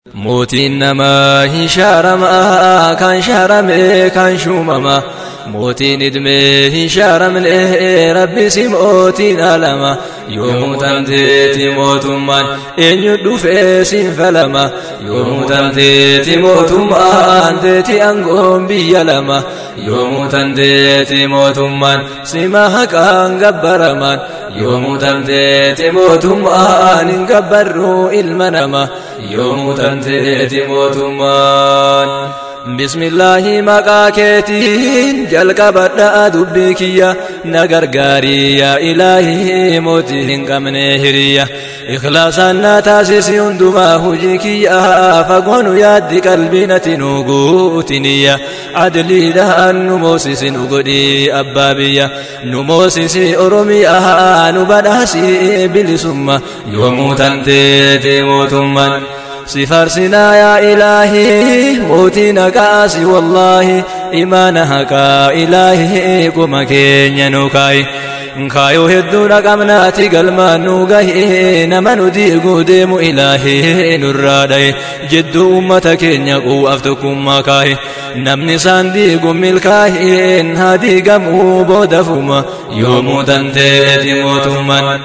mootiin namaa hin shaaramaa kan shaaramee kan shuumamaa mootiin idmee hin shaaramne rabbisi mootiin alama yoomuu tanteeti mootummaan eenyu dhufee siin falama yoomuu tanteeti mootummaan teeti aangoon biyya lama yoomuu tanteeti mootummaan sima haqaan gabbaramaan yoomuu tanteeti mootummaan hin gabbarru ilma nama yoomuu tanteeti mootummaan بسم الله مقاكيتين جلق بدأ دبكية نغرغاري يا إلهي موتين قمني هرية إخلاصا نتاسس يندما هجيكية فقون يد قلبنا تنوغوتنية عدلي لها نموسس نغدي أبابية نموسس أرمية نبناسي بلسمة يوم تنتيتي موتمان سفرسنا يا إلهي موتنا كاسي والله إيمانها كا إلهي كما كين نوكاي kaayoo hedduu dhaqabnaati galmaan nu gahe nama nu diiguu deemu ilaahee nurraa dhaye jidduu ummata keenya quu'aaf tokkummaa kaahe namni isaan diigu milkaa'een haa diigamuu boodafuma yoomuu tanteeti mootummaan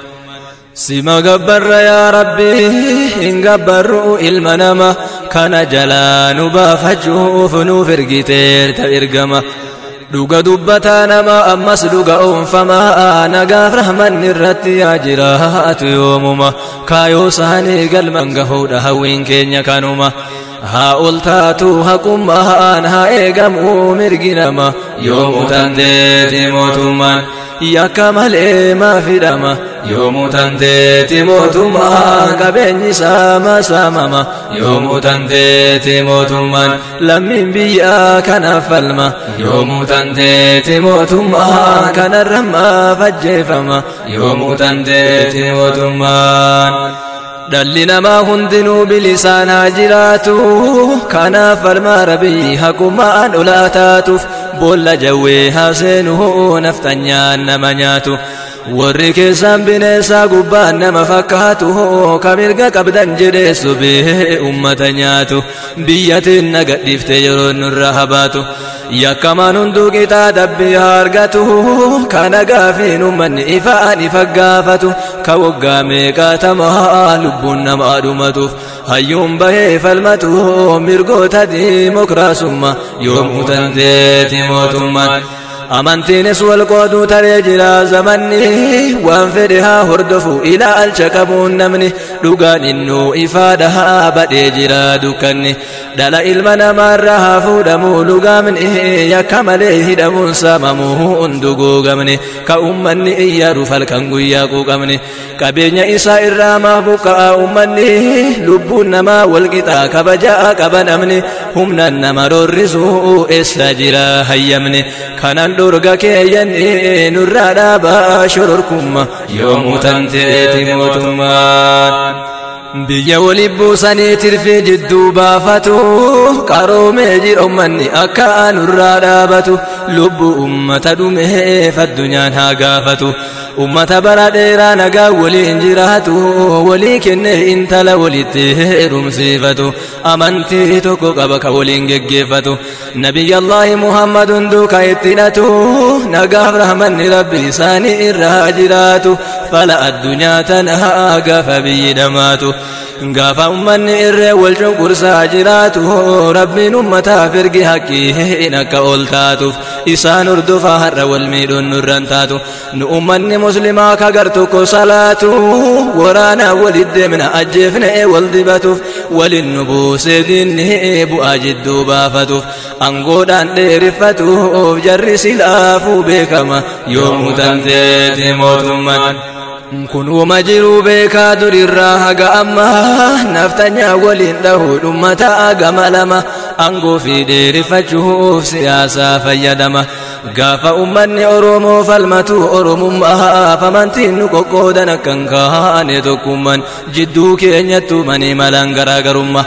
sima gabbarra yaa rabbi hin gabbarru ilma nama kana jalaa nu baafachuuf nuuf ergiteerta ergama dhuga dubbataa nama ammas dhuga oonfamaa nagaaf rahmanni irratti yaa jiraatu yoomuma kaayoo isaanii galman gahuudha hawwiin keenya kanuma haa ol taatu haqummaan haa eegamuu mirgi nama yoomuu tanteeti mootummaan yakka malee maa fidhama yoomuu tanteeti mootummaan qabeenyi saama saamama yoomuu tanteeti mootummaan lammiin biyyaa kanaaf falma yoomuu tanteeti mootummaan kanarra maaf ajjeefama yoomuu tanteeti mootummaan dhalli namaa hundinuu bilisaan haa jiraatu kanaaf falmaa rabbii haqumaan olaa taatuuf boolla jawwee haa seenuu naftanyaan nama nyaatu warri keessaan bineensaa gubbaan nama fakkaatu ka mirga qabdan jedhee sobee ummata nyaatu biyyatiin nagadhiifte yeroo nurra habaatu yakkamaan hunduu qixaa dabbii haa argatu kana gaafiin ummanni ifaan ifa gaafatu ka waggaa meeqaatamaa lubbuun namaa dhumatuuf hayyuun bahee falmatu mirgoota diimokiraasummaa yoomuu tanteeti mootummaan amantiinis wal qooduu taree jira zamanni waan fedhe haa hordofu ilaalcha qabuun namni dhugaan innuu ifaadha haa badhee jira dukkanni dhala ilma namaarra haa fuudhamuu lugaamni yakka malee hidhamuun saamamuu hunduguugamni ka ummanni iyyaruuf halkan guyyaa quuqamni qabeenya isaa irraa maaf buqqa'a ummanni lubbuun namaa walqixaa kabajaa qaba namni humnaan nama roorrisuu eessa jira hayyamni kanan dhorga keeyyanni nurraa dhaabaa shororkumma yoomuu tanteeti mootummaan biyya wali buusanii tirfii jidduu baafatu qaroomee jira ummanni akka nurraa dhaabatu lubbuu ummata dhumeef addunyaan haa gaafatu ummata bara dheeraa nagaa waliin jiraatu walii kennee intala walitti heerumsiifatu amantii tokko qaba ka waliin geggeeffatu nabiyyallaahi muhammadun duuka ittinatu nagaaf rahmanni rabbi isaanii irraa jiraatu fala addunyaa tanaa gaafa biyyi dhamaatu gaafa ummanni irree wal cunqursaa jiraatu rabbiin ummataaf ergi haqqiin akka ol taatuuf isaan hordofaa har'a wal miidhuun nurran taatu nu ummanni muslimaa kagar tokko salaatu waraanaa walit deemna ajjeefne wal dibatuuf walin nu buusee diinni bu'aa jidduu baafatuuf angoodhaan dheeriffatuuf jarri silaafuu beekama yoomuu tanteeti mootummaan kun uuma jiruu beekaa durirraa haga ammaa naftanyaa waliin dhahuu dhummataa gama lama angoo fi dheerifachuuf siyaasaa fayyadama gaafa ummanni oromoo falmatu oromummaaf amantiin nu qoqqoodan akkan kaane tokkummaan jidduu keenyattu manii malaan garaagarummaa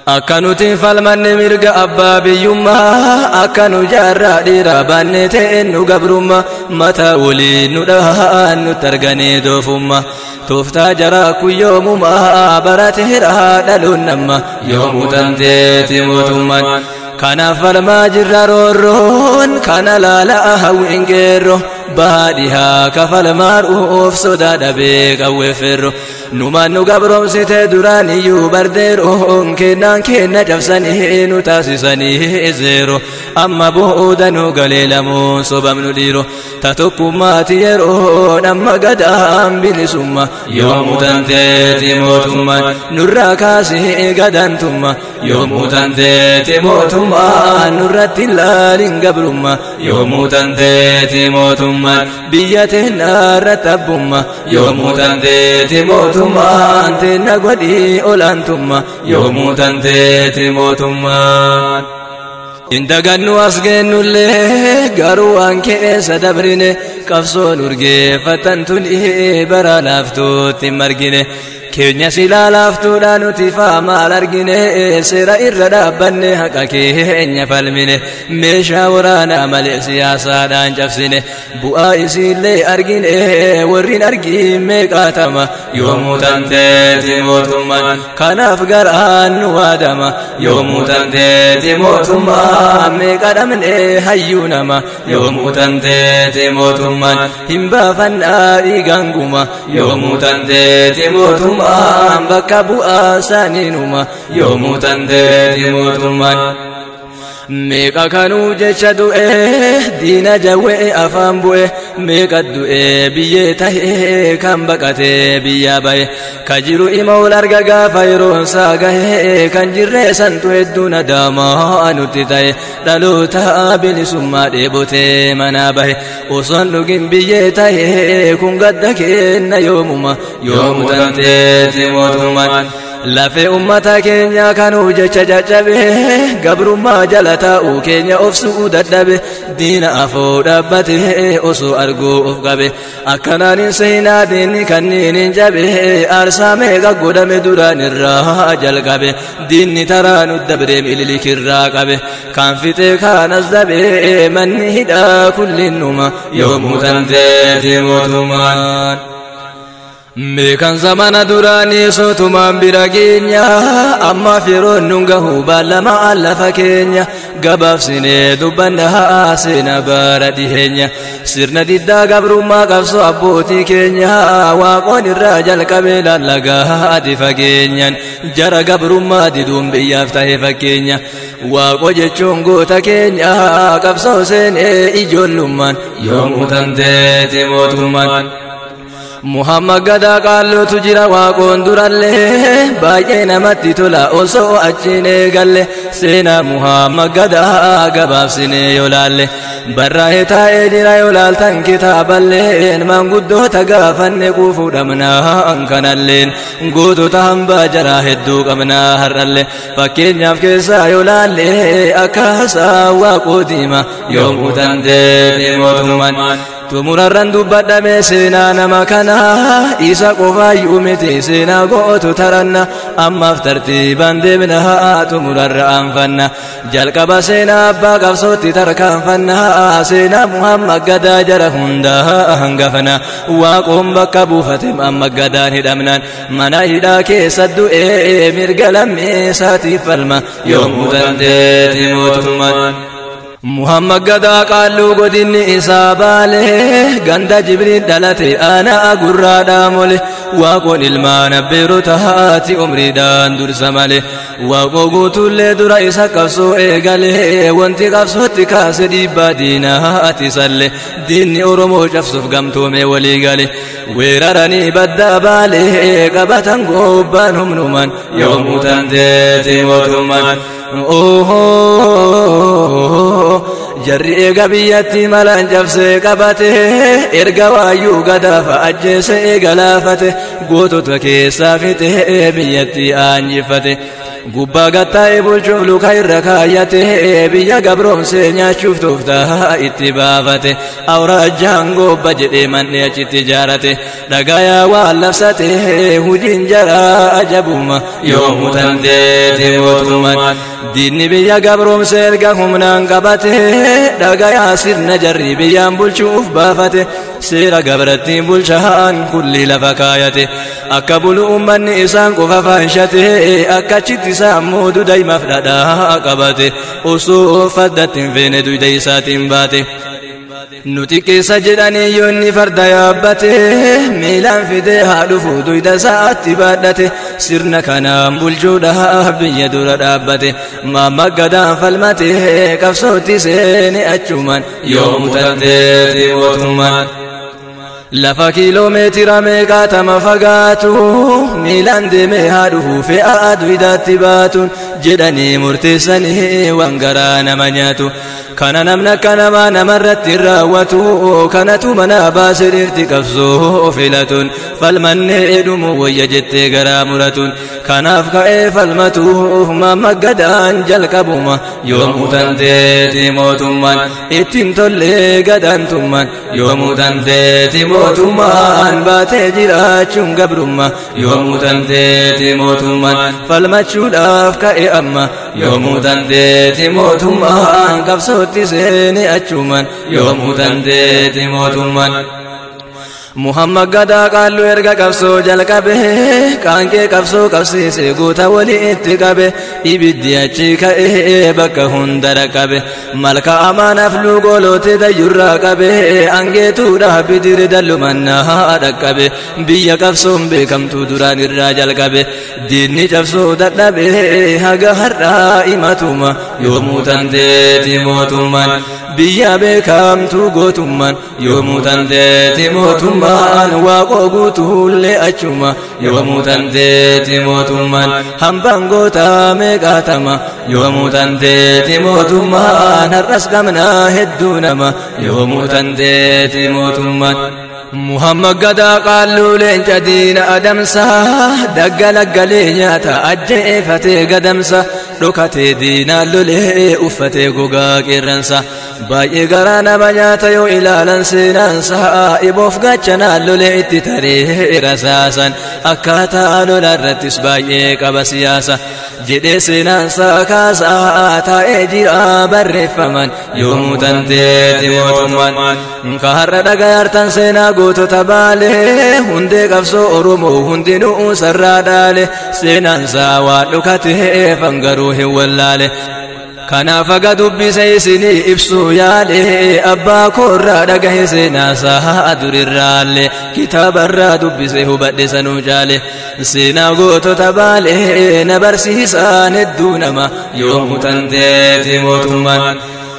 akka nuti falmanne mirga abbaa biyyummaa akka nu jaarraa dhiiraa baannee ta'een nu gabrummaa mataa waliin nu dhahaan nutti arganee doofummaa tooftaa jaraa kun yoomumaa barateera dhaluun nama yoomuu tanteeti mootummaan kanaaf falmaa jirra roorroon kana laalaa hawwiin qeerroo baadhiyaa kafalmaadhuuf sodaa dhabee qawweefferro numaan nu gabroomsite duraan iyyuu bardeeroon kennaan kenna cabsanii nu taasisanii zeero amma booda nu galee lamuun sobamnu dhiiro ta tokkummaati yeroon amma gadaan bilisumma yoomuu tanteeti mootummaan nurraa kaasee gadantumma yoomuu tanteeti mootummaan nurratti ilaalin gabrumma yoomuu tanteeti mootummaan biyya teennaarratti abbumma yoomuu tanteeti mootummaan teenna godhii olaantumma yoomuu tanteeti mootummaan indagannu as geennullee garuu waan keessa dabrine qabsoon urgeeffatan tuni bara laaftuutti margine keenya silaa laaftuudha nuti maal argine seera irra dhaabbanne haqa keenya falmine meeshaa waraanaa malee siyaasaadhaan cabsine bu'aa isiillee argine warrin argin meeqaatama yoomuu tanteeti mootummaan kanaaf garaan nu waadama yoomuu tanteeti mootummaan meeqa dhabne hayyuu nama yoomuu tanteeti mootummaan hin baafannaa dhiiganguma yoomuu tanteeti mootummaan mootummaan bakka bu'aa isaaniinuma yoomuu tanteeti mootummaan meeqa kanuu jecha du'e diina jawwee afaan bu'e meeqa du'e biyyee tahee kan baqatee biyyaa bahe ka jiru ima ol arga gaafa yeroon isaa gahe kan jirree santu hedduu nadaamaa nutti ta'e dhaloota bilisummaa dheebotee manaa bahe osoon dhugin biyyee tahee kun gadda kenna yoomuma yoomu tanteeti mootummaan lafee ummata keenya kanuu jecha caccabe gabrummaa jala taa'uu keenya of su'uu dadhabe diina afoo dhaabbate osoo arguu of qabe akkanaan hin seenaa diinni kanniin hin jabe aarsaa meeqa godhame duraan irraa jalqabe diinni taraa nu dabre mililikirraa qabe kan fixee kaanas dabe manni hidhaa kullinnuma yoomuu tanteeti mootummaan. Meekan zamana duraanii sotumaan bira geenya amma firoon nun gahu baalamaa lafa keenya gabaabsinee dubbanna seena bara dhiheenya sirna diddaa gabrummaa qabsoo abbootii keenya waaqoon irraa jalqabee lallagaa adi fageenyan jara gabrummaa diduun biyyaaf ta'e fakkeenya waaqo jechuun goota keenya qabsoo seenee ijoollummaan yoomuu tanteeti mootummaan. Muhammad gadaa qaalluutu jira waaqoon durallee baay'ee namatti tola osoo achiin eegalle seenaa Muhammad gadaa gabaabsinee yoo laalle barraa'ee taa'ee jira yoo laaltan kitaaballeen maanguddoota gaafanne quufuu dhabnaa kanalleen gootota hambaa jaraa hedduu qabnaa har'alle fakkeenyaaf keessaa yoo laalle akkaasaa waaqoo diima yoomuu tanteeti mootummaan. tumurarran dubbadhame seenaa nama kana isa qofaayyuu miti seenaa go'otu taranna ammaaf tartiibaan deemna tumurarra aanfanna jalqaba seenaa abbaa qabsootti tarkaanfanna seenaa muhammad gadaa jara hundaa hangafana waaqoon bakka buufate amma gadaan hidhamnaan mana hidhaa keessa du'ee mirga lammeessaatiif falma yoomuu dandeeti mootummaan muhammad gadaa qaalluu godinni isaa baale ganda jibriil dhalate aanaa gurraadhaa mole waaqoon ilmaan abbeerota haati umriidhaan dursa male waaqoo guutullee dura isa qabsoo eegale wanti qabsootti kaase dhiibbaa diinaati salle diinni oromoo cabsuuf gamtoome walii gale weeraranii baddaa baale qabatan gobbaan humnuman yoomuu tanteeti mootummaan jarri eega biyyatti malaan cabsee qabate erga waayyuu gadaafa ajjeese eega laafate gootota keessaa fixe biyyatti aanjifate gubbaa gattaa'e bulchuuf luka irra kaayyate biyya gabroomsee nyaachuuf tooftaa itti baafate awraajjaan gobba jedhee manni achitti ijaarate dhagayaa waan labsate hujiin jaraa ajabuma yoomuu tanteeti mootummaan diinni biyya gabroomsee erga humnaan qabate dhagayaa sirna jarri biyyaan bulchuuf baafate seera gabrattiin bulchaan kulli lafa kaayate akka bulu ummanni isaan qofa faanshate akkachitti isaan moodu daymaaf dhadhaa qabate osoo faddatti hin feene duyda isaatiin baate nuti keessa jedhanii yoonni farda yaabbate miilaan fidee haa dhufu duyda isaatti baadhate sirna kanaan bulchuudhaaf biyya dura dhaabbate maamaggadaan falmate qabsootti seene achumaan yoomu tanteeti mootummaan lafa kiiloomeetira meeqaatama fagaatu miilaan deemee haa dhufu fe'a duydaatti baatuun jedhanii murteessanii waan garaa nama nyaatu kana namni akka namaa namarratti raawwatu kanatu mana baase dhirti qabsoo filatuun falmannee dhumu wayya jettee garaa muratuun kanaaf ka'ee falmatuuf maamaggadaan jalqabuma yoomuu tanteeti mootummaan ittiin tollee gadaantummaan yoomuu tanteeti mootummaan baatee jiraachuun gabrummaa yoomuu tanteeti mootummaan falmachuudhaaf ka'e amma yoomuu tanteeti mootummaan qabsootti seene achumaan yoomuu tanteeti mootummaan muhammad gadaa qaallu erga qabsoo jalqabe qaanqee qabsoo qabsiise guuta walitti qabe ibiddi achi ka'ee bakka hunda dhaqqabe malka amaanaaf luugoloote dayyurraa qabe angeetuudhaaf bidiri dallumannaa dhaqqabe biyya qabsoon beekamtuu duraan irraa jalqabe diinni cabsoo dadhabe haga har'aa imatuma yoomuu tanteeti mootummaan biyya beekamtuu gootummaan yoomuu tanteeti mootummaan waaqoo guutuullee achuma yoomuu tanteeti mootummaan hambaan gootaa meeqaatama yoomuu tanteeti mootummaan har'as qabnaa hedduu nama yoomuu tanteeti mootummaan muhammad gadaa qaalluu leenca diina adamsa daggalaggalee nyaata ajjeefatee gadamsa dhokatee diinaan lolee uffatee gogaa qeerransa baay'ee garaa nama nyaata yoo ilaalan seenaansa iboof gachanaan lolee itti taree rasaasan akkaataa lola irrattis baay'ee qaba siyaasa jedhee seenaansa kaasaa taa'ee jira barreeffaman yoomuu tanteeti mootummaan ka har'a dhagayaartan seenaa gootota baale hundee qabsoo oromoo hundinuu sarraa dhaale seenaansaa waan dhukatee fangaruu hin wallaale kanaaf aga dubbise isinii ibsuu yaale abbaa koorraa dhagahe seenaasaa durirraalle kitaabarraa dubbise hubadhe sanuu caale seenaa gootota baale na barsiisaan hedduu nama yoomuu tanteeti mootummaan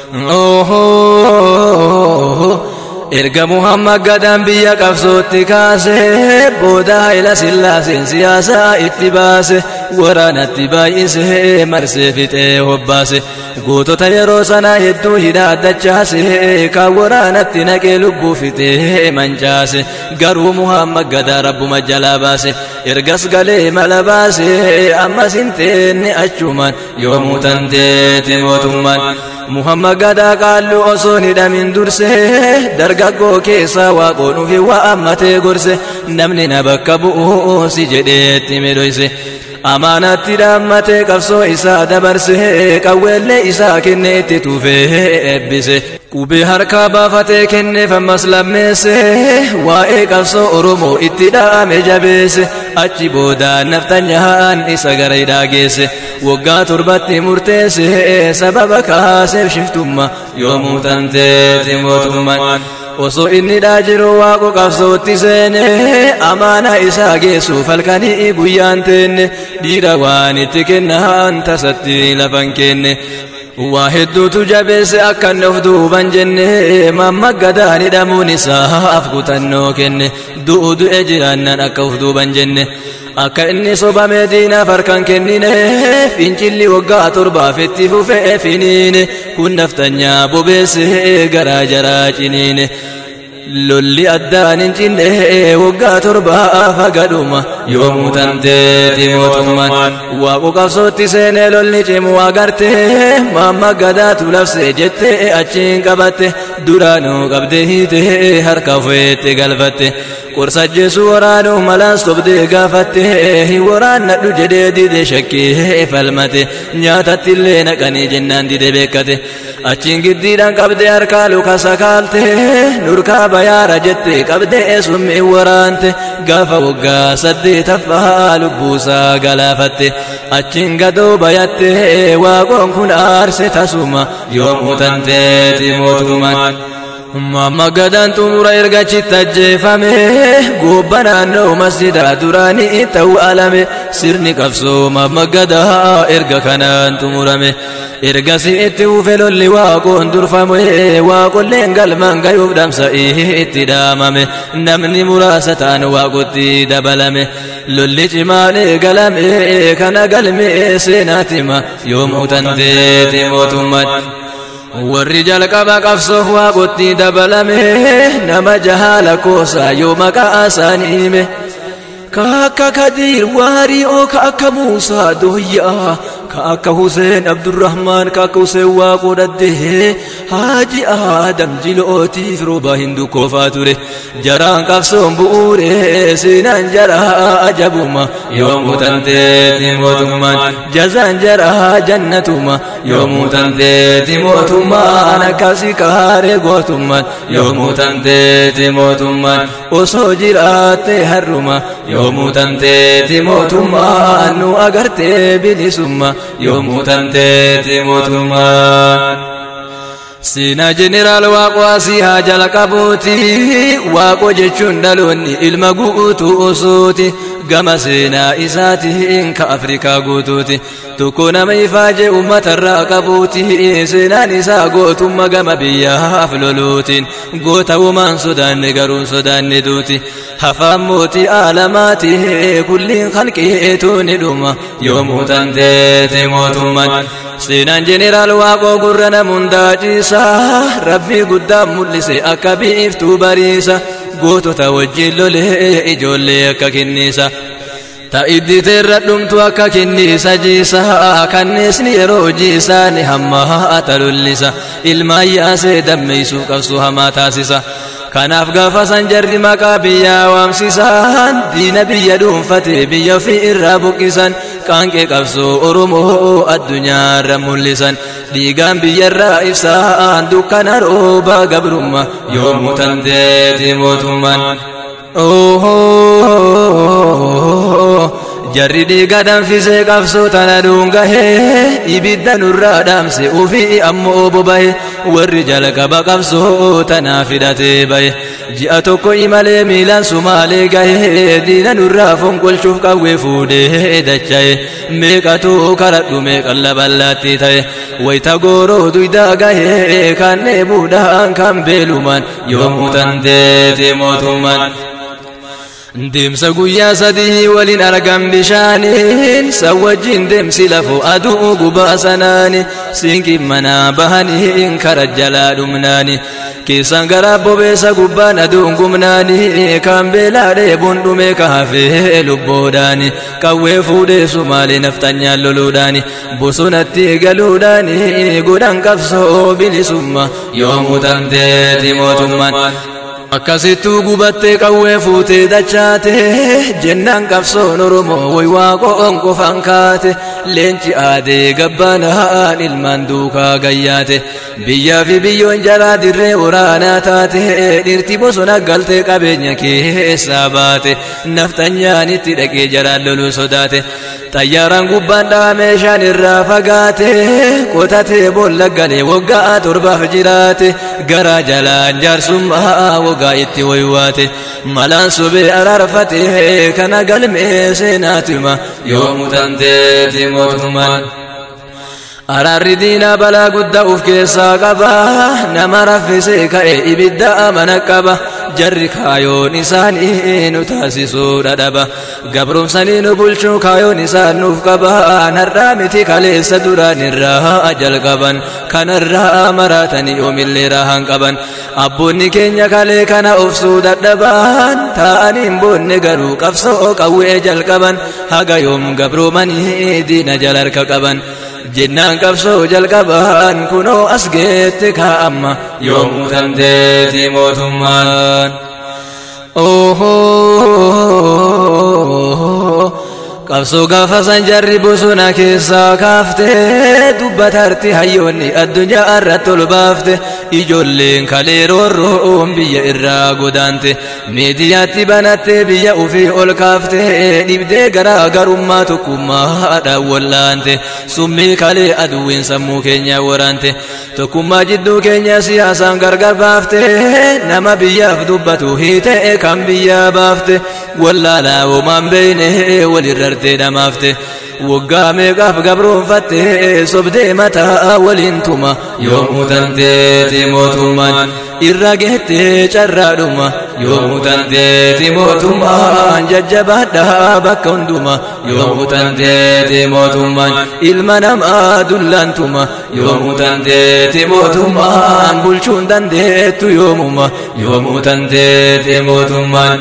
erga muhammad gadaan biyya qabsootti kaase booda haila sillaaseen siyaasaa itti baase waraanatti baay'ise marsee fixee hobbaase gootota yeroo sanaa hedduu hidhaaddachaase kan waraanatti naqee lubbuu fixee mancaase garuu muhammad gadaa rabbuma jalaa baase ergas galee mala baase ammas hin teenne achumaan yoomuu tanteeti mootummaan muhammad gadaa qaallu osoo hidhamin durse dargaggoo keessaa waaqoon ufi waammatee gorse namni na bakka bu'u si jedheetti midhoyse amaanatti dhaammatee qabsoo isaa dabarse qawweellee isaa kenne itti tuufee eebbise qubee harkaa baafatee kenneef ammas lammeesse waa'ee qabsoo oromoo itti dhaame jabeesse achi booda naftanyaan isa gara hidhaa geesse waggaa torbatti murteesse sababa kaaseef shiftumma yoomuu tanteeti mootummaan osoo inni dhaa jiru waaqo qabsootti seene amaana isaa geessuuf halkanii guyyaan teenne dhiira waan itti kennaan tasatti lafan kenne waa hedduutu jabeesse akka inni of duuban jenne mammagadaan hidhamuun isaaf kutannoo kenne du'u du'e jiraannan akka of duuban jenne akka inni sobamee diinaaf harkan kennine fincilli waggaa torbaaf itti fufee finiine kun naftanyaa bobeesse garaa jaraa ciniine lolli addaan hin cinne waggaa torbaa fagadhuma yoomuu tanteeti mootummaan waaqu qabsootti seenee lolli cimu agarte mamma gadaatu labse jette achiin qabatte duraanuu qabde hiite harka feette galfatte qorsa jeesu waraanuu malaas sobdee gaafatte hin waraannadhu jedhee dide shakkee falmate nyaatattillee naqanii jennaan dide beekkate achiin giddiidhaan qabdee harkaa luka sakaalte nurkaa bayaara jette qabdee summi waraante gaafa waggaa saddeetaffaa lubbuusaa galaafatte achiin gadoo bayatte waaqoon kun aarse tasuma yoomuu tanteeti mootummaan Mamma gadaan xumura ergachitti ajjeefame gobba naannoo masjidaa duraanii ta'uu alame sirni qabsoo mamma gadaa erga kanaan xumurame ergasii itti ufe lolli waaqoon durfame waaqolleen galmaan gayuuf dhamsa'ii itti dhaamame namni muraasa ta'an waaqotti dabalame lolli cimaan eegalame kana galme seenaatima yoomuu tanteeti mootummaan warri jalqaba qabsoof waaqotti dabalame nama jahaala koosaa yoo maqaa isaanii hime ka akka kadiir waarii oo ka akka muusaa dooyyaa ka akka huseen abdurrahmaan ka akka huseen waaqoo dhaddee haaji aadam jilootiif rooba hindu koofaa ture jaraan qabsoon bu'uure seenaan jaraa ajabuma yoomuu tanteeti mootummaan jazaan jaraa jannatuma yoomuu tanteeti mootummaan akkasi kaaree gootummaan yoomuu tanteeti mootummaan osoo jiraatte harruma yoomuu tanteeti mootummaan nu agartee bilisumma yoomuu tanteeti mootummaan. Seenaa jeneraal waaqoo asii haa jalqabuuti waaqoo jechuun dhaloonni ilma guutuu osooti gama seenaa isaatiin ka Afrikaa guutuuti tokko nama ifaajee uummatarraa qabuuti seenaan isaa gootummaa gama biyyaaf loluutiin goota uumaan sodaanne garuun sodaanne duuti hafaan mootii aalamaati kulliin halqeetu ni dhuma yoomuu tanteeti mootummaan. seenaan jeneraal waaqoo gurra namundaa ciisa rabbii guddaa mul'ise akka biiftuu bariisa gootota wajjin lolee ijoollee akka kenniisa ta'idditeerra dhumtu akka kenniisa jiisa kanneesni yeroo jiisaani hamma haata lollisa ilmaan yaasee dammeeysuu qabsu hamaa taasisa kanaaf gaafa san jarri maqaa biyyaa waamsisan diina biyya dhuunfate biyya ofii irraa buqqisan qaanqee qabsoo oromoo addunyaarra mul'isan dhiigaan biyyarraa ibsaan dukkana rooba gabrumma yoomuu tanteeti mootummaan jarri dhiiga danfisee qabsoo tana dhuungahee ibidda nurraa dhaamse ufii ammoo bobahe warri jalqaba qabsoo tanaa fidhatee bahe ji'a tokko imalee miilaan sumaalee gahee diina nurraa fonqolchuuf qawwee fuudhee dachaye meeqatu karadhu meeqan laballaatti ta'e wayita gooroo duydaa gahee kan dheebuudhaan kan beelumaan yoomuu tanteeti mootummaan Deemsa guyyaa sadii waliin argan bishaaniin san wajjin deemsi lafoo aduu gubaa sanaani siinqin manaa bahaniin kara jalaa dhumnaani keessan gara bobeessa gubbaan aduun gumnaani kan beelaa dheebuun dhume ka hafee lubboodhaani qawwee fuudhee sumaalee naftanyaan loluudhaani bosonatti galuudhaani godhan qabsoo bilisumma yoomuu tanteeti mootummaan akkasittuu gubattee qawwee fuutee dachaate jennaan qabsoon oromoo way waaqoon qofaan kaate leenci aadee gabbaanaan ilmaan duukaa gayyaate biyyaa fi biyyoon jaraa dirree waraanaa taate dhirti bosona galtee qabeenya keessaa baate naftanyaanitti dhaqee jaraan loluu sodaate xayyaaraan gubbaan dha'a meeshaan irraa fagaate qotatee boolla galee waggaa torbaaf jiraate garaa jalaan jaarsummaa waggaa itti waywaate malaan sobee araarfate kana galmee seenaatima yoomuu tanteeti mootummaan. Araarri diinaa balaa guddaa uf keessaa qaba nama raffisee ka'e ibidda amana qaba jarri kaayoon isaanii nu taasisuu dhadhaba gabrumsanii nu bulchuu kaayoon isaan nuuf qaban har'aa miti kaleessa duraan irraa jalqaban kanarraa maraatanii yoomillee raahan qaban abboonni keenya kalee kana obsuu dadhaban ta'aniin boonne garuu qabsoo qawwee jalqaban haga yoom gabroomanii diina jala harka qaban jennaan qabsoo jalqaban kunoo as geette kaa'amma yoomuu dandeeti mootummaan. qabsoo gaafa san jarri bosona keessaa kaaftee dubbatarti hayyoonni addunyaa irratti ol baafte ijoolleen kalee roorroon biyya irraa godaante miidiyaatti banattee biyya ufii ol kaafte dhibdee garaa garummaa tokkummaadhaan wallaante summii kalee aduwwiin sammuu keenya waraante tokkummaa jidduu keenya siyaasaan gargar baafte nama biyyaaf dubbatu hiitee kan biyyaa baafte wallaalaa womaan beeyne walirra gartee dhamaafte waggaa meeqaaf gabroonfatte sobdee mataa waliin tuma yoomuu tanteeti mootummaan irra geettee carraadhuma yoomuu tanteeti mootummaan jajjabaadhaa bakka hunduma yoomuu tanteeti mootummaan ilma namaa dullaantuma yoomuu tanteeti mootummaan bulchuun dandeettu yoomuma yoomuu tanteeti mootummaan.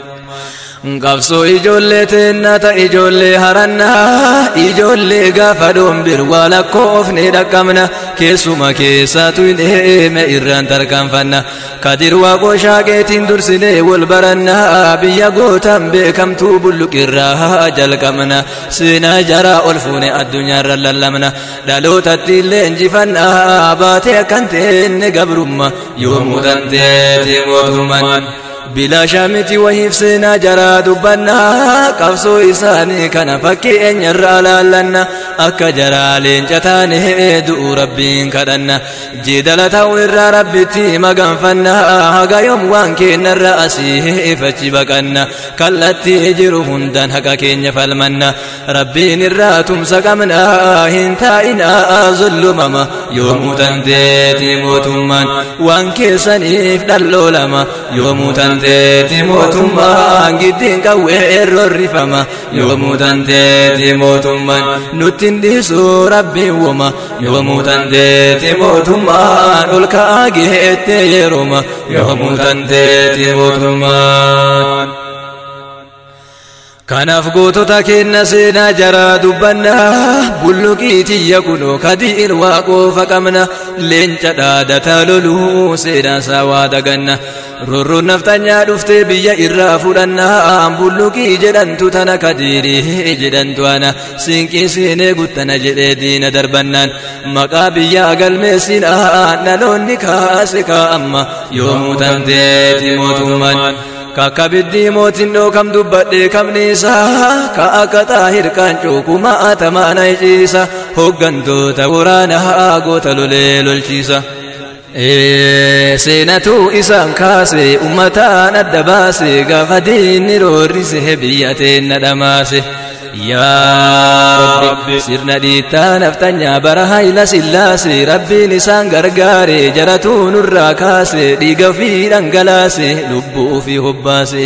qabsoo ijoollee teennata ijoollee harannaa ijoollee gaafa dhombir waa lakkoofne dhaqqabna keessuma keessatu hin eeme irraan tarkaanfanna kadir waaqoo shaaqeetiin dursinee wal barannaa biyya gootan beekamtuu bulluqirraa jalqabna seenaa jaraa ol fuune addunyaarra lallabna dhalootatti illee injifannaa baatee akkan teenne gabrumma yoomuu dandeeti mootummaan bilaashaa miti wahiif seenaa jaraa dubbannaa qabsoo isaanii kana fakkii eenyarraa laallanna akka jaraa leenca taane du'u rabbiin kadhanna jeedala ta'u irraa rabbitti maganfanna haga yoom waan keenyarra asii fachi baqanna kallattii jiru hundaan haqa keenya falmanna rabbiin irraa tumsa qabna hin taa'ina zullumama yoomuu dandeeti mootummaan waan keessaniif dhalloolama yoomuu dandeeti mootummaan giddiin qawwee roorrifama yoomuu dandeeti mootummaan nutti hin dhiisu rabbiin woma yoomuu dandeeti mootummaan ol ka'aa geettee yerooma yoomuu dandeeti mootummaan. kanaaf gootota kenna seenaa jaraa dubbanna bulluqii tiyya kunoo kadiin waaqoofa qabna leenca dhaadataa loluu seenaa isaa waa daganna rorroon naftanyaa dhuftee biyya irraa fudhannaa bulluqii jedhantu tana kadiirii jedhantu ana siinqii siinee guttana jedhee diina darbannaan maqaa biyyaa galmeessinaa dhaloonni kaase kaa'amma yoomuu tanteeti mootummaan kakka biddii mootin dhookam dubbadhee kamni isaa ka akka xaahir qaancoo kuma atamaana iciisa hoggantoota waraanaa goota lolee lolchiisa. seenatu isaan kaase ummataan adda baase gaafa diinni roorrise biyya teenna dhamaase. yaa rabbi sirna dhiittaa naftanyaa bara hayla sillaase rabbiin isaan gargaare jaratuu nurraa kaase dhiiga fi dhangalaase lubbuu fi hobbaase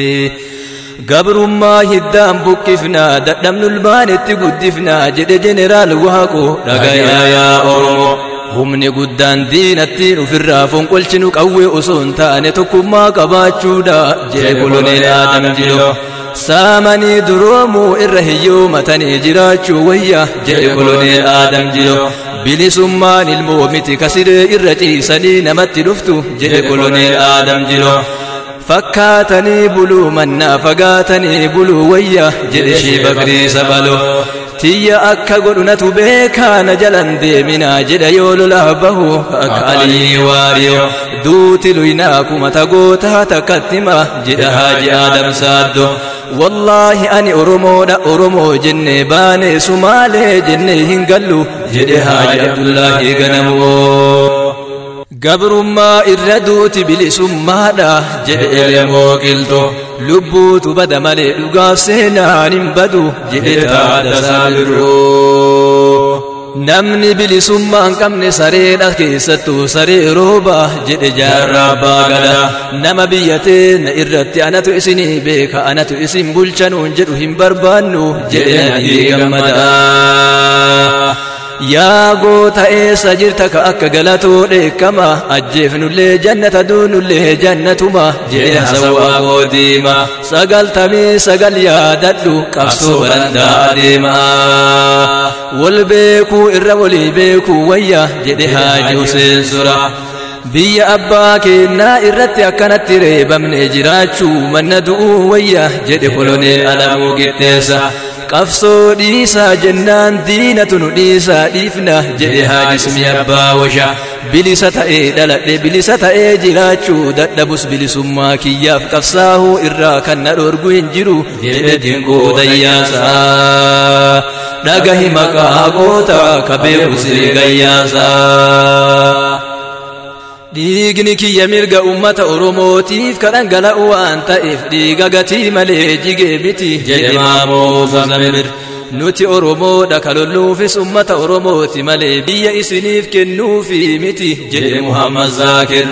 gabrummaa hiddaan buqqifnaa dadhabnu ilmaanitti guddifnaa jedhe jeneraal waaqo dhagayaa yaa oromoo humni guddaan diinattiin ofirraa fonqolchinu qawwee osoo hin taane tokkummaa qabaachuudha jedhe koloneel aadam jilo saamanii duroomuu irra hiyyoomatanii jiraachuu wayya jedhe koloneel aadam jilo bilisummaan ilmoo miti kasiree irra ciisanii namatti dhuftu jedhe koloneel aadam jilo fakkaatanii buluu mannaa fagaatanii buluu wayya jedhe shii bakrii sabalo tiyya akka godhunatu beekaana jalan deeminaa jedha yoo lolaa bahu akka alii waariyo duuti luynaa kuma tagootaa takkattima jedha haaji aadam saaddo wallaahi ani oromoodha oromoo jenne baane sumaalee jenne hin gallu jedhe haaji abdullaahi ganamoo gabrummaa irra duuti bilisummaadha jedhe elemoo qilxo lubbuutu bada malee dhugaaf seenaan hin badu jedhe taadasaa biroo namni bilisummaa hin qabne sareedha keessattuu saree rooba jedhe jaarraa abbaa gadaa nama biyya teenya irratti anatu isinii beeka anatu isin bulchanuun jedhu hin barbaannu jedhe nabii gammadaa yaa goota eessa jirta ka akka galatoo dheekkama ajjeefnullee jannata duunullee jannatuma jedhe hasawaa goodiima sagaltamii sagal yaadadhu qabsoo barandaa adeema wal beekuu irra walii beekuu wayya jedhe haaji Huseen sura biyya abbaa keenyaa irratti akkanatti reebamne jiraachuu manna du'uu wayya jedhe koloneel alamuu qixxeessa qabsoo dhiisaa jennaan diinatu nu dhiisaa dhiifna jedhe haajismi abbaa washa bilisa ta'ee dhaladhe bilisa ta'ee jiraachuu dadhabus bilisummaa kiyyaaf qabsaahuu irraa kan na dhorgu hin jiru jedhe dinquu dayyaasaa dhagahi maqaa goota ka beeku siree gayyaasaa dhiigni kiyya mirga ummata oromootiif ka dhangala'u waan ta'eef dhiiga gatii malee jigee miti jedhe maamoo zamir nuti oromoodha ka lolluufis ummata oromooti malee biyya isiniif kennuufi miti jedhe muhammad zaakir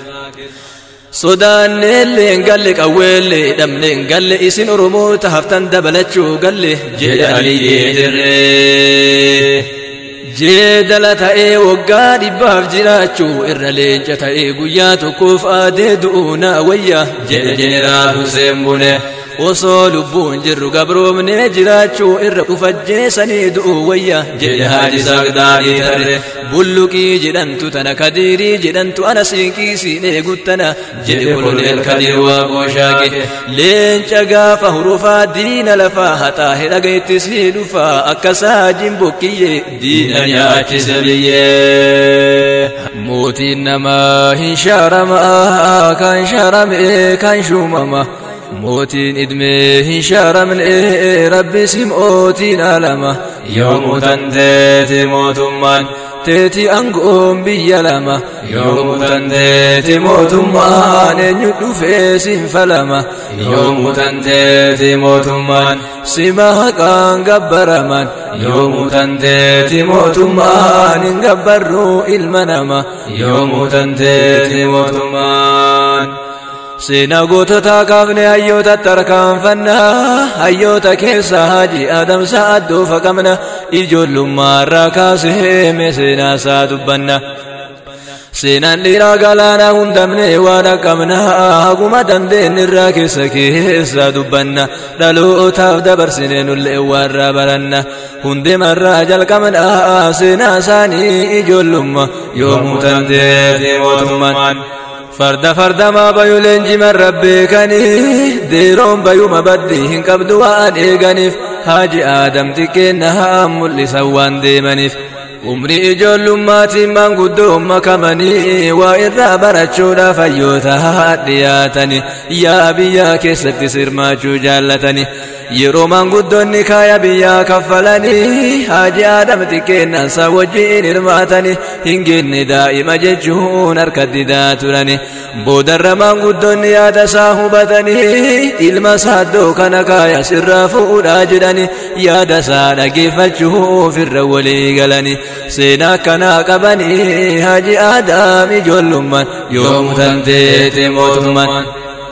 sodaanneellee hin galle qawweellee dhabne hin galle isin oromoota haftan dabalachuu galle jedhe aliyyee dirree jeedala ta'ee waggaa dhibbaaf jiraachuu irra leenca ta'ee guyyaa tokkoof aadee du'uu naa wayya jedhe jeneraal Hussein Bune osoo lubbuun jirru gabroomnee jiraachuu irra ufajjeessanii du'uu wayya jedhe haaji sagdaadhii tarre bulluqii jedhantu tana kadiirii jedhantu ana siinqii siinee guttana jedhe koloneel kadiir waaqoo shaaqe leenca gaafa hurufaa diina lafaa haxaa hedhagayetti sii dhufaa akka saajin bokkiyyee diina nyaachise biyyee mootiin namaa hin shaaramaa kan shaarame kan shuumama mootiin idmee hin shaaramne rabbi sim'ootiin alama yoomuu tanteeti mootummaan teeti angoon biyya lama yoomuu tanteeti mootummaan eenyu dhufee sinfalama yoomuu tanteeti mootummaan sima haqaan gabbaraman yoomuu tanteeti mootummaan hin gabbarruu ilma nama yoomuu tanteeti mootummaan seenaa goototaa kaafne hayyoota tarkaanfannaa hayyoota keessa haji adamsa addoofa qabna ijoollummaarraa kaasee seenaa isaa dubbanna seenaan dhiiraa galaanaa hundamne waan akkam haguma dandeenyirraa keessa keessa dubbanna dhalootaaf dabarsine nullee warraa baranna hundemarraa jalqabna seenaa isaanii ijoollumma yoomuu tanteeti mootummaan farda fardamaa bayu leenjiman rabbeekanii deeroon bayuma baddi hin qabdu waan eeganiif haaji aadam xiqqeenna mul'isan waan deemaniif umrii ijoollummaatiin maanguddoo makamanii waa irraa barachuudhaaf hayyoota dhiyaatanii yaa biyyaa keessatti sirmaachuu jaallatanii yeroo maanguddoonni kaaya biyyaa kaffalanii haaji aadam xiqqeennansa wajjiin hirmaatanii hin genne daa'ima jechuun harka didaa turani boodarra maanguddoonni yaada isaa hubatanii ilma saaddoo kana kaaya sirraa fuudhaa jedhani yaada isaa dhageeffachuuf irra walii galanii seenaa akkanaa qabanii haaji aadaam ijoollummaan yoomu tanteete mootummaan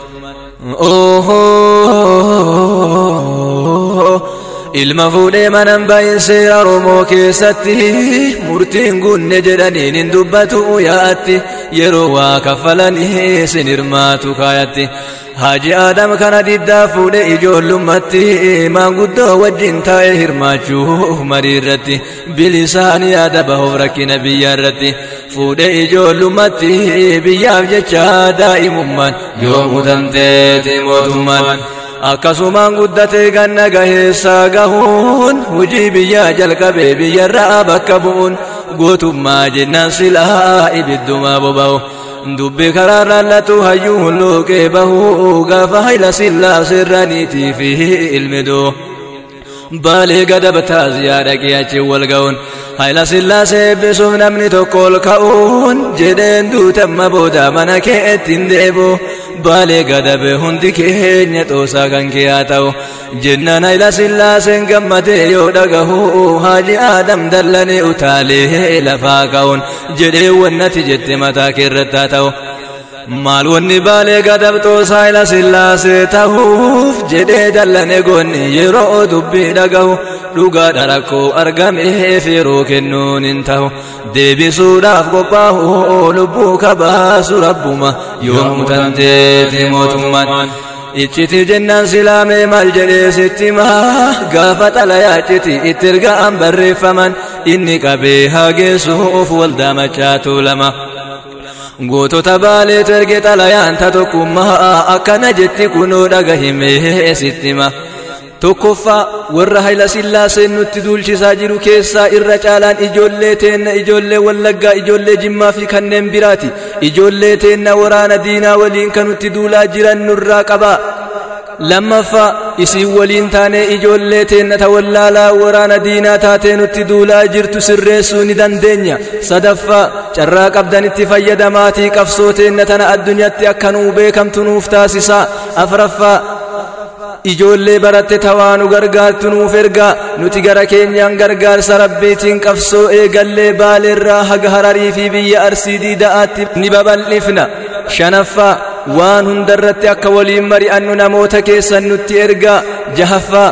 ilma fuudhee manan bayin seera oromoo keessatti murtiin gunne jedhaniin hin dubbatu yaa'atti yeroo waa kaffalanii sin hirmaatu kaayatti Haji Adam kana diddaa fuudhe ijoollummaatti maanguddoo wajjin taa'ee hirmaachuu marii irratti bilisaan yaada bahuuf rakkina biyya irratti fuudhe ijoollummaatti biyyaaf jecha daa'imummaan yoomuu dandeeti mootummaan. akkasumaan guddatee ganna gaheessaa gahuun hujii biyyaa jalqabee biyyarraa bakka bu'uun gootummaa jennaan silaa ibiddumaa boba'u. dubbi karaa raallatu hayyuu hulluuqee bahuu gaafa hayla sillaa sirraniitii fi ilmidoo baalee gadabtaa ziyaada qiyaachi wal ga'uun hayla sillaasee eebbisuuf namni tokko ol ka'uun jedheen duutamma booda mana kee ittiin deebi'u baalee gadabe hundi keenya xoosaa kan kee haa ta'u jennaan hayla sillaaseen gammadee yoo dhagahu haaji aadam dallanee utaalee lafaa ka'uun jedhee wannati jette mataa kee irratti haa ta'u maal wanni baalee gadabxoo saayila sillaasee ta'uuf jedhee dallane goonni yeroo dubbii dhagahu dhugaadha rakkoo argameef yeroo kennuun hin ta'u deebisuudhaaf qophaa'u lubbuu kabaasu rabbuma yoomuu tanteeti mootummaan icciti jennaan silaamee maal jedhee sitti maa gaafa xalayaa icciti itti erga'an barreeffaman inni qabee hageessuuf waldaa machaatu lama. gootota baaleetu erge xalayaanta tokkummaa akkana jetti kunoo dhagahimee sittima tokkoffaa warra hayla sillaaseen nutti duulchisaa jiru keessaa irra caalaan ijoollee teenna ijoollee wallaggaa ijoollee jimmaa fi kanneen biraati ijoollee teenna waraana diinaa waliin kan nutti duulaa jiran nurraa qabaa lammaffaa isin waliin taanee ijoollee teenna ta wallaalaa waraana diinaa taatee nutti duulaa jirtu sirreessuu ni dandeenya sadaffaa carraa qabdanitti fayyadamaatii qabsoo teenna tana addunyaatti akka nuu beekamtu nuuf taasisaa afraffaa ijoollee baratte tawaa nu gargaartu nuuf ergaa nuti gara keenyaan gargaarsa rabbiitiin qabsoo eegallee baaleerraa haga hararii fi biyya arsii diida'aatti ni babal'ifna shanaffaa waan hundarratti akka waliin mari'annu namoota keessan nutti ergaa jahaffaa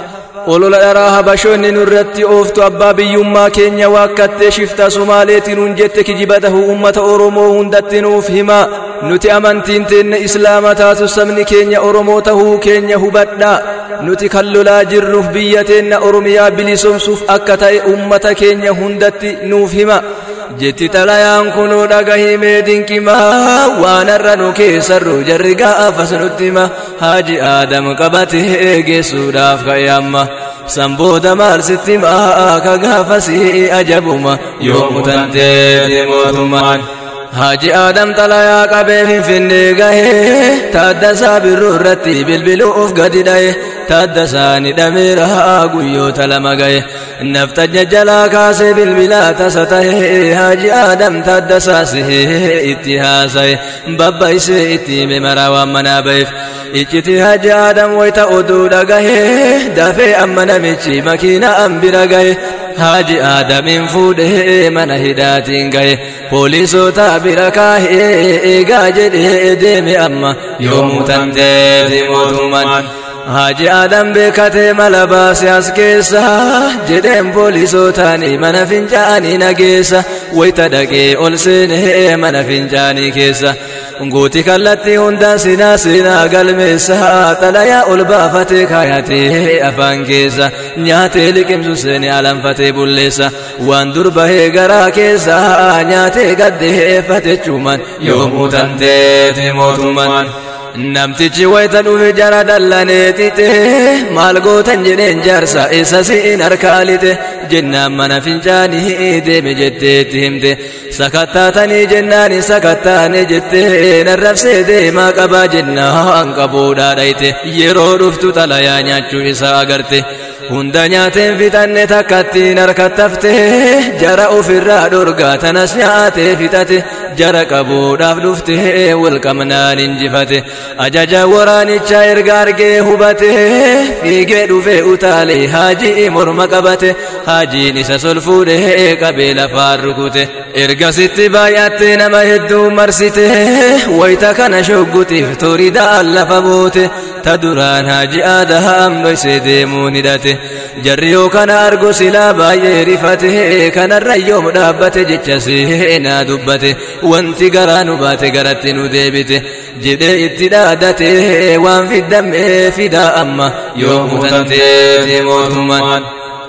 olola dharaa habashoonni nurratti ooftu abbaa biyyummaa keenya waakkattee shifta sumaaleetiin hun jette kijiba tahuu ummata oromoo hundatti nuuf himaa nuti amantiin teenna islaama taatu sabni keenya oromoo tahuu keenya hubadhaa nuti kan lolaa jirruuf biyya teenna oromiyaa bilisoomsuuf akka ta'e ummata keenya hundatti nuuf hima jetti xalayaan kunuu dhagahimee dinqimaa waan har'a nu keessarru jarri gaafas nutti hima haaji aadam qabatee geessuudhaaf ka'e amma san booda maal sitti himaa ka gaafasii ajabuma yoomuu tanteeti mootummaan Haji Adam xalayaa qabee finfinnee gahee taaddasaa birruu irratti bilbiluuf gadi dhaye taaddasaa ni dhameera guyyoota lama gahe naftajja jalaa kaasee bilbilaa tasa tahe Haji Adam taaddasaa sihee itti haasaye babbaisee itti hime maraa waan manaa baheef icciti Haji Adam wayita oduu dhagahee dafee amma namichi makiina an bira gahe Haji Adamin fuudhee mana hidhaatiin gahe poolisoota bira kaahee eegaa jedhee deeme amma yoomuu tanteeti mootummaan Haji Adam beekatee mala baase as keessa jedheen poolisootaani mana fincaanii nageessa wayita dhaqee ol seenee mana fincaanii keessa guuti kallattii hundaan sinaa sinaa galmeessa xalayaa ol baafatee kaayatee afaan keessa nyaatee liqimsu seene alanfatee bulleessa waan dur bahee garaa keessa nyaatee gaddeeffate cuman yoomuu tanteeti mootummaan namtichi wayita dhufe jara dallanee xixe maal gootan jedheen jaarsa isa si'in harkaa lixe jennaan mana fincaanii deeme jetteetti himte sakattaatanii jennaani sakattaane jettee narrabsee deemaa qabaa jennaan qabuudhaa dhayte yeroo dhuftu xalayaa nyaachuu isaa agarte hunda nyaateen fixanne takkattiin harkattafte jara ofirraa dhorgaa tanas nyaatee fixate jara qabuudhaaf dhufte walqamnaan injifate ajaja waraanichaa erga argee hubate fiigee dhufe utaale haajii morma qabate haajiin isa sol fuudhee qabee lafaan rukute ergasitti baay'atte nama hedduu marsite wayita kana shoggutiif toridaan lafa boote ta duraan haaji aadaam dhoysee deemuun hidhate jarri yoo kana argo silaa baay'ee rifate kanarra yoom dhaabbate jecha seenaa dubbate wanti garaa nu baate garatti nu deebite jedhee itti dhaadate waan fiddamee fidaa amma yoomuu tanteeti mootummaan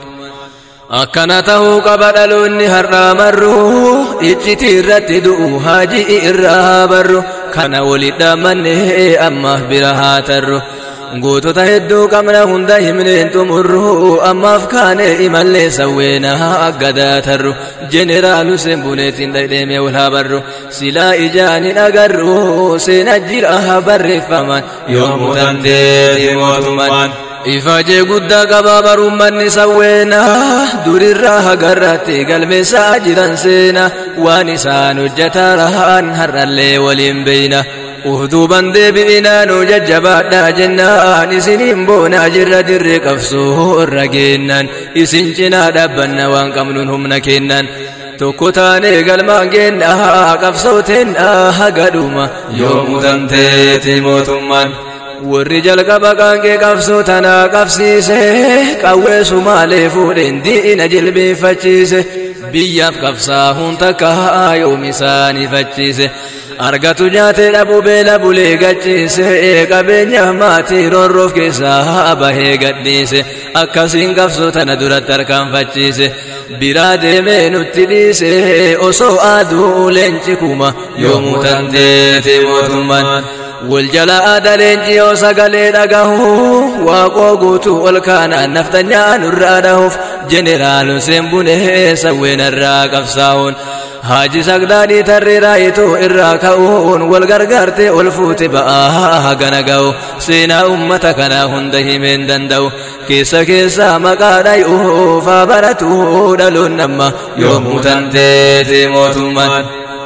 akkana tahuu qaba dhaloonni har'aa marru icciti irratti du'u haajii irraa barru kana walit dhaammanne ammaaf bira haa tarru gootota hedduu qabna hunda himneen xumurru ammaaf kaane imallee sawweena aggadaa tarru jeneraalu sembuneetiin dhadheeme wal haa barru silaa ijaan hin agarru seena jira barreeffaman yoomuu tanteeti mootummaan ifajee guddaa qabaa barummanni sawweena durirraa hagarratti galmeessaa jiran seena waan isaan hojjetaa rahaan har'allee waliin beeyna uhduuban deebi'inaa nu jajjabaadhaa jennaan isiniin boonaa jirra dirree qabsoo irra geennaan isin cinaa dhaabbanna waan qabnuun humna kennan tokko taanee galmaan geennaa qabsooteen hagadhuma yoomuu tanteeti mootummaan warri jalqaba qaanqee qabsoo tanaa qabsiise qawwee sumaalee fuudheen diina jilbeeffachiise biyyaaf qabsaahuun takka yoom isaaniifachiise argatu nyaatee dhabuu beela bulee gachiise qabeenya maatii roorroof keessaa bahee gadhiise akkasiin qabsoo tana duratti harkaanfachiise biraa deemee nutti dhiise osoo aduu leenci kuma yoomuu tanteeti mootummaan wal jala aada leenci yoo sagalee dhagahu waaqoo guutuu ol kaanaan naftanyaa nurraa dhahuuf jeneraalun seenbunee sawweenarraa qabsaa'uun haaji sagdaadhii tarree raayituu irraa ka'uun wal gargaartee ol fuute ba'aa hagana ga'u seenaa ummata kanaa hunda himeen danda'u keessa keessaa maqaa dhay'uuf haa baratuu dhaloon namma yoomuu tanteeti mootummaan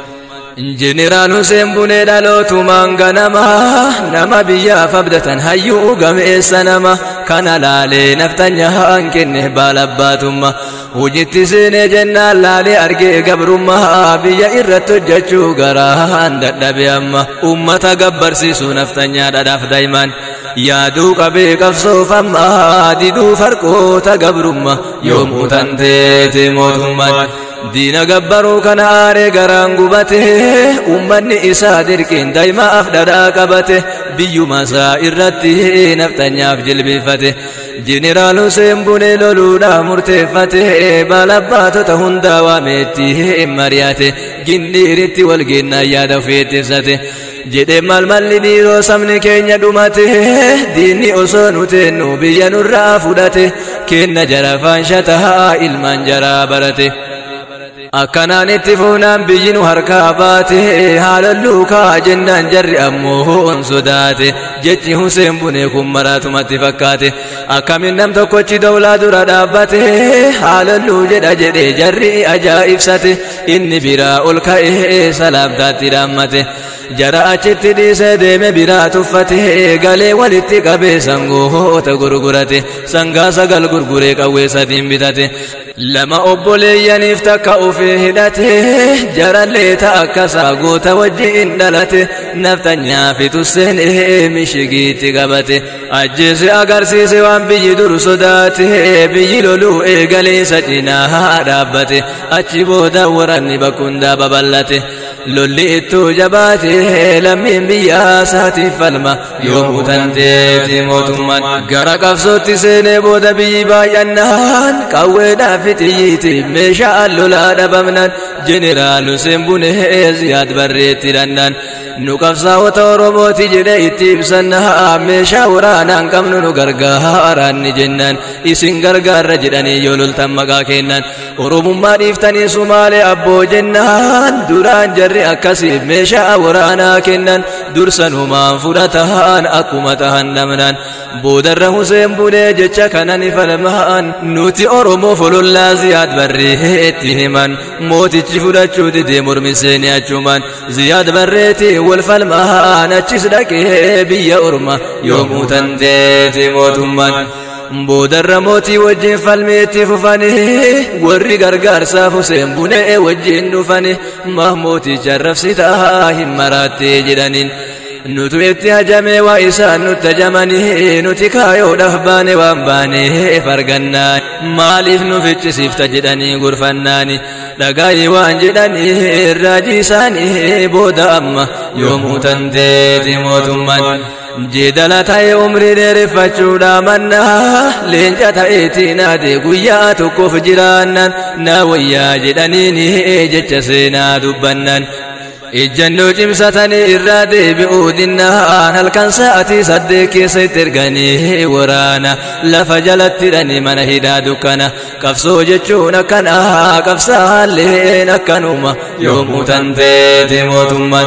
Jeneraal Hussein Bunee dhalootumaan ganama nama biyyaaf abdatan hayyuu gameessa nama kana laalee naftanyaa kenne baalabbaatumma hojitti seenee jennaan laalee argee gabrummaa biyya irratti hojjechuu garaan dadhabe amma ummata gabbarsiisu naftanyaa dhadhaaf daa'iman yaaduu qabee qabsoof amma diduu farqoota gabrummaa yoomuu tanteeti mootummaan. diina gabbaruu kana aaree garaan gubate ummanni isaa dirqiin daa'imaaf dhadhaa qabate biyyuma isaa irratti naftanyaaf jilbeeffate jeneraal Hussein Bunee loluudhaa murteeffate balabbaatota hundaa waameetti mari'ate gindhiiritti walgeennaa yaada ofeetti ibsate jedhe maal malli dhiiroo sabni keenya dhumate diinni osoo nuteennu biyya nurraa fudhate kenna jara faanshataa ilmaan jaraa barate. akkanaan itti fuunaan biyyi nu harkaa baate haalalluu kaa jennaan jarri ammoo on sodaate jechi Huseen Bunee kun maraatumatti fakkaate akkamin nam tokkochi dawlaa dura dhaabbate haalalluu jedha jedhe jarri ajaa'ibsate inni biraa ol ka'ee salaamtaatti dhaammate jara achitti dhiisee deeme biraa tuffate galee walitti qabee sangoota gurgurate sangaa sagal gurguree qawwee sadiin bitate lama obboleeyyaniif takka ufee hidhate jarallee ta'a akkasaa goota wajjiin dhalate naftanyaa fitusseen mishigiitti qabate ajjeese agarsiise waan biyyi dur sodaate biyyi loluu eegaleessa cinaa dhaabbate achi booda waranni bakkundaa babal'ate lolli ittuu jabaate lammiin biyyaa isaatiif falma yoomuu tanteeti mootummaan gara qabsootti seenee booda biyyi baay'annaan qawweedhaaf xiyyiitiif meeshaa lolaa dhabamnan jeneraal Hussein Bunee ziyaad barreetti dhannaan nu qabsaa'ota oromooti jedhe itti ibsannaa meeshaa waraanaan qabnu nu gargaaraan ni jennaan isin gargaarra jedhanii yoo loltan maqaa kennan oromummaa dhiiftanii sumaalee abboo jennaan duraan jarri akkasiif meeshaa waraanaa kennan dursanumaan fudhataan akkuma tahan dhabnaan boodarra Huseen Bunee jecha kana ni falmaan nuti oromoof olollaa ziyaad barreetti himan mootichi fudhachuu didee mormiseenii achumaan ziyaad barreetti wal falmaan achis dhaqee biyya orma yoomuu tanteeti mootummaan boodarra mootii wajjin falmeetti fufanii warri gargaarsaaf Huseen Bunee wajjin dhufanii mahmooticha arrabsitaa hin maraattee jedhaniin nutu itti hajamee waa isaan nutti hajamanii nuti kaayoodhaaf baane waan baanee fargannaa maaliif nu ficcisiifta jedhanii gurfannaani dhagaayii waan jedhanii raajii isaanii booda amma yoomuu tanteeti mootummaan jeedala ta'e umrii dheereffachuudha mannaa leenca ta'eetiin ade guyyaa tokkoof jiraannan na wayyaa jedhaniin jecha seenaa dubbannan ejjannoo cimsatanii irraa deebi'uu dinnaan halkan sa'atii saddeet keessa itti erganii waraana lafa jalatti hidhanii mana hidhaa dukkana qabsoo jechuun akkana qabsaalleen akkanuma yoomuu tanteeti mootummaan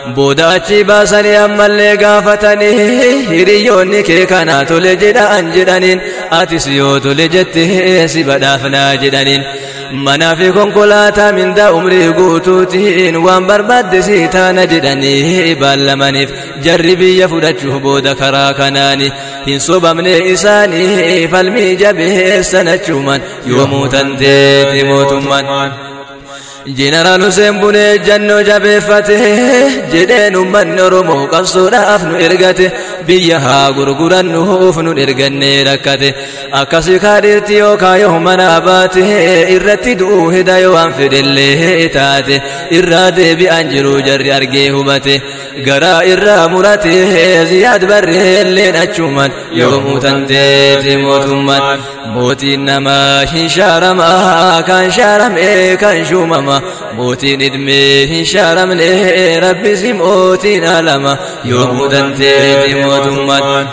booda achi baasanii ammallee gaafatanii hiriyoonni kee kana tole jedhaan jedhaniin atis yoo tole jettee si badhaafnaa jedhaniin manaa fi konkolaataa mindaa umrii guutuutiin waan barbaadde si taana jedhanii baallamaniif jarri biyya fudhachuuf booda karaa kanaani hin sobamne isaanii falmii jabeessan achuman yoomuu tanteeti mootummaan jeneraal Hussein Bunee jannoo jabeeffate jedheen uummanni Oromoo qabsoodhaaf nu ergate biyya haa gurgurannuuf nu ergannee rakkate akkasii kaadhiirti yookaan yoo mana baate irratti du'uu hida yoo waan fedhellee taate irraa deebi'an jiru jarri argee hubate garaa irraa murate ziyaad barreelleen achuman yoomuu tanteeti mootummaan mootiin namaa hin shaaramaa kan shaaramee kan shuumama mootiin idmee hin shaaramne rabbisi mootiin alama yoomuu danteeti mootummaan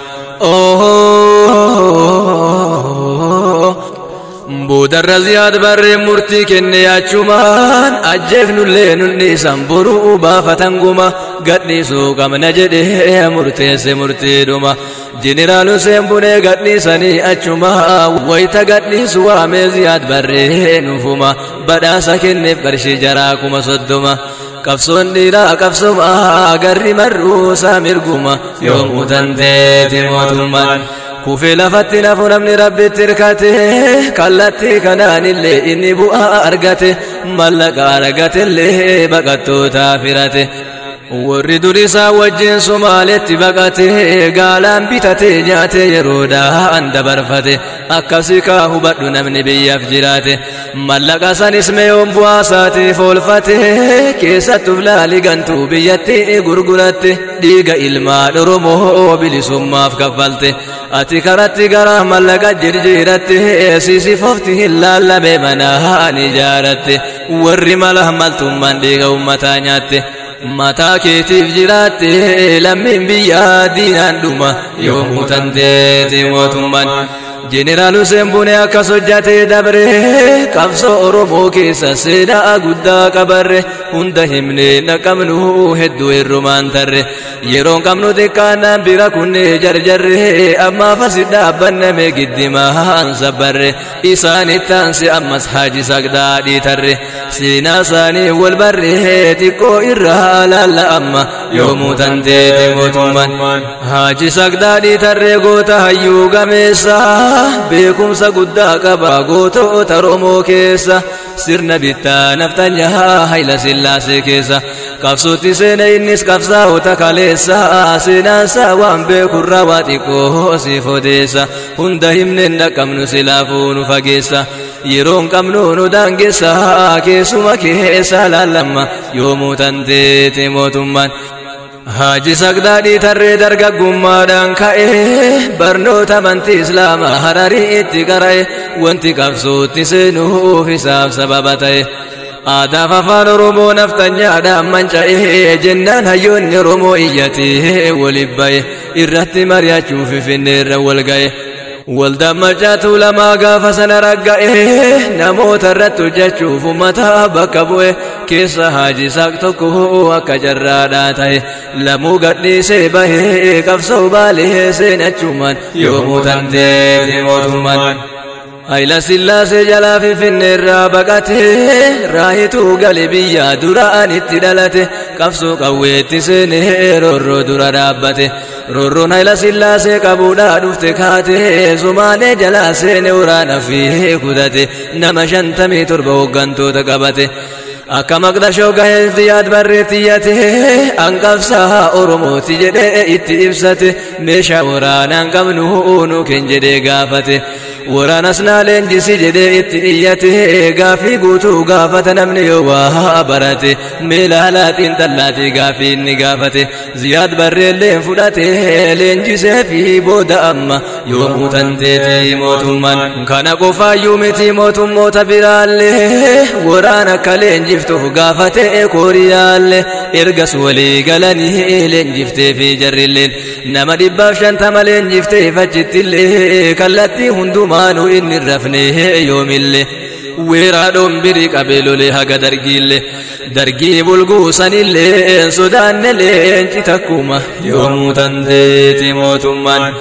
boodarra ziyaad barree murtii kenne achumaan ajjeefnullee nunni isan boruu baafatan guma gadhiisuu qabna jedhee murteesse murtiidhuma jeneraal Hussein Bunee gadhiisanii achuma wayita gadhiisu waamee ziyaad barree nufuma badhaasa kenneef qarshii jaraa kuma soddoma qabsoon dhiiraa qabsoma garri marruusaa mirguma yoomuu tanteeti mootummaan kufee lafatti nafu namni rabbitti hirkate kallattii kanaanillee inni bu'aa argate mallaqa argatellee baqattootaa firate warri durisaa wajjin somaaletti baqate gaalaan bitate nyaate yeroodhaan dabarfate akkasii kaa hubadhu namni biyyaaf jiraate mallaqa sanis meeyoon bu'aa isaatiif oolfate keessattuuf laali gantuu biyyatti gurguratte dhiiga ilmaan oromoo bilisummaaf kaffalte ati karatti gara mallaqa jirjiiratte siisifofti hin laallame manaan ijaaratte warri mala maltummaan dhiiga ummataa nyaatte mataa keetiif jiraatte lammiin biyyaa diinaan dhuma yoomuu tanteeti mootummaan jeneraal Hussein Bunee akkas hojjatee dabre qabsoo Oromoo keessa seenaa guddaa qabarre hunda himnee naqabnu hedduu hirrumaan tarre yeroon qabnu xiqqaannaan bira kunnee jarjarre ammaaf asi dhaabbanname giddimaan sabbarre isaanitti aanse ammas haaji sagdaadhii tarre seenaa isaanii wal barre xiqqoo irraa laalla amma yoomuu tanteeti mootummaan haaji sagdaadhii tarree goota hayyuu gameessaa beekumsa guddaa qaba gootota Oromoo keessa sirna bittaa naftanyaa hayla sillaasee keessa qabsootti seena innis qabsaa'ota kaleessa seenaansaa waan beekurraa waa xiqqoo siif odeessa hunda himneen dhaqqabnu silaafuu nu fageessa yeroon qabnu nu daangeessa keessuma keessa laallamma yoomuu tanteete mootummaan Haaji sagdaadhii tarree dargaggummaadhaan ka'e barnoota amantii islaamaa hararii itti qara'e wanti qabsootti seenuuf isaaf sababa ta'e. Aadaaf afaan Oromoo naftanyaadhaan manca'e jennaan hayyoonni Oromoo iyyatee waliif ba'e irratti mari'achuuf finneerra wal ga'e. Waldaan macaatu lamaa gaafa sana ragga'e namoota irratti hojjechuuf uummataa bakka bu'e keessa haaji saaq tokko akka jarraadhaa ta'e lamuu gadhiisee bahee qabsoo baalee seenachumaan yoomuu tanteeti mootummaan. Hayila sillaasee jalaa finfinneerraa baqatee raayituu gale biyya duraan itti dhalate qabsoo qawweetti seenee roorroo dura dhaabbate. Roorroon hayila sillaasee qabuudhaa dhufte kaate sumaalee jalaa seene waraana fi kutate nama shantamii torba hooggantoota qabate. Akka maqdashoo gahee ziyaad barreetti iyyate hanqabsaa Oromooti jedhee itti ibsate meeshaa waraanaan qabnu nu kenn jedhee gaafate. waraanas naa leenjisi jedhee itti iyyate gaafii guutuu gaafata namni yoo waa barate meelaalaa xiinxallaatii gaafii inni gaafate ziyaad barreelleen fudhate leenjisee fi booda amma yoomuu tanteeti mootummaan kana qofaayyuu miti mootummoota biraallee waraan akka leenjiftuuf gaafate kooriyaallee ergas walii galanii leenjiftee fi jarrilleen nama dhibbaaf shantama leenjiftee fachittillee kallattii hundumaa maanu inni rafne yoomille weeraadhoon birii qabee lolee haga dargiillee dargii bulguusanillee sodaanne leenci takkuma yoomuu tanteeti mootummaan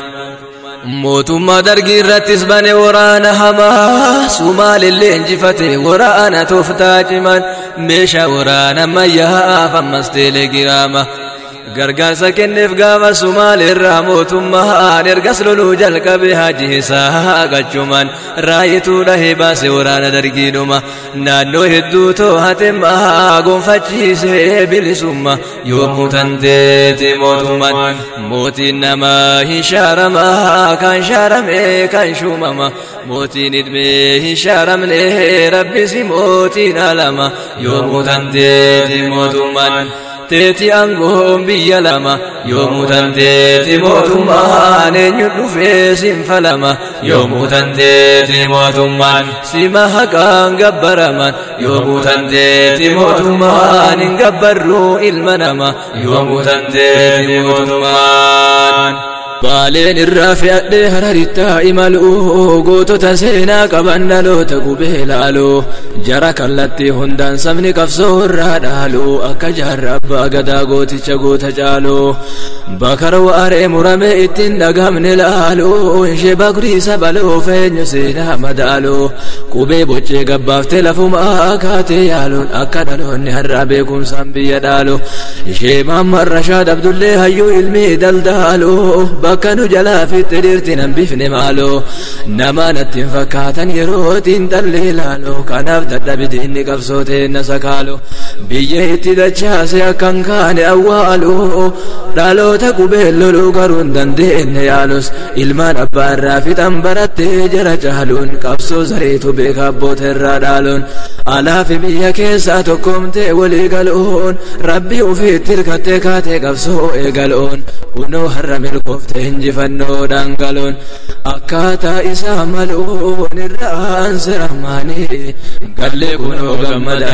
mootummaa dargii irrattis bane waraana hamaa sumaalillee injifate waraana tooftaa ciman meeshaa waraana ammayyaaf ammas teelegiraama gargaarsa kenneef gaafa sumaal irraa mootummaan ergas loluu jalqabe haji isaa gachuman raayituu dhahee baase waraana dargiidhuma naannoo hedduu too'atemmaa gonfachiisee bilisumma yoomuu tanteeti mootummaan mootiin namaa hin shaaramaa kan shaarame kan shuumama mootiin idmee hin shaaramne rabbisi mootiin alama yoomuu tanteeti mootummaan teeti aangoon biyya lama yoomuu tanteeti mootummaan eenyu dhufee siin falama yoomuu tanteeti mootummaan sima haqaan gabbaraman yoomuu tanteeti mootummaan hin gabbarruu ilma nama yoomuu tanteeti mootummaan. baaleen irraa fe'adhee hararittaa imaluu gootota seenaa qaban dhaloota gubee laaluu jara kallattii hundaan sabni qabsoo irraa dhaaluu akka jaarra abbaa gadaa gooticha goota caaluu bakar waaree murame ittiin dhagamne laaluu ishee bakriisa baluu feenyu seenaa madaaluu qubee boccee gabbaaftee lafumaa kaatee yaaluun akka dhaloonni har'aa beekumsaan biyya dhaalu ishee maammarra shaadabdullee hayyuu ilmii daldaaluu bakka nu jalaa fitte dhiirti nan bifne maaloo nama natti hin fakkaatan yerootiin dhalli ilaaloo kanaaf dadhabiti inni qabsootee na sakaaloo biyya itti dachaase akkan kaane awwaaloo dhaloota qubeen loluu garuu hin dandeenye yaalus ilmaan abbaa irraa fixan barattee jara caaluun qabsoo zareetu beeka abboota irraa dhaaluun alaafi biyya keessaa tokkoomtee walii galuun rabbi ufiitti hirkattee kaatee qabsoo eegaluun kunoo har'a milkooftee injifannoodhaan galuun akkaataa isaa maluun irraan siramaanii gallee kunoo gammada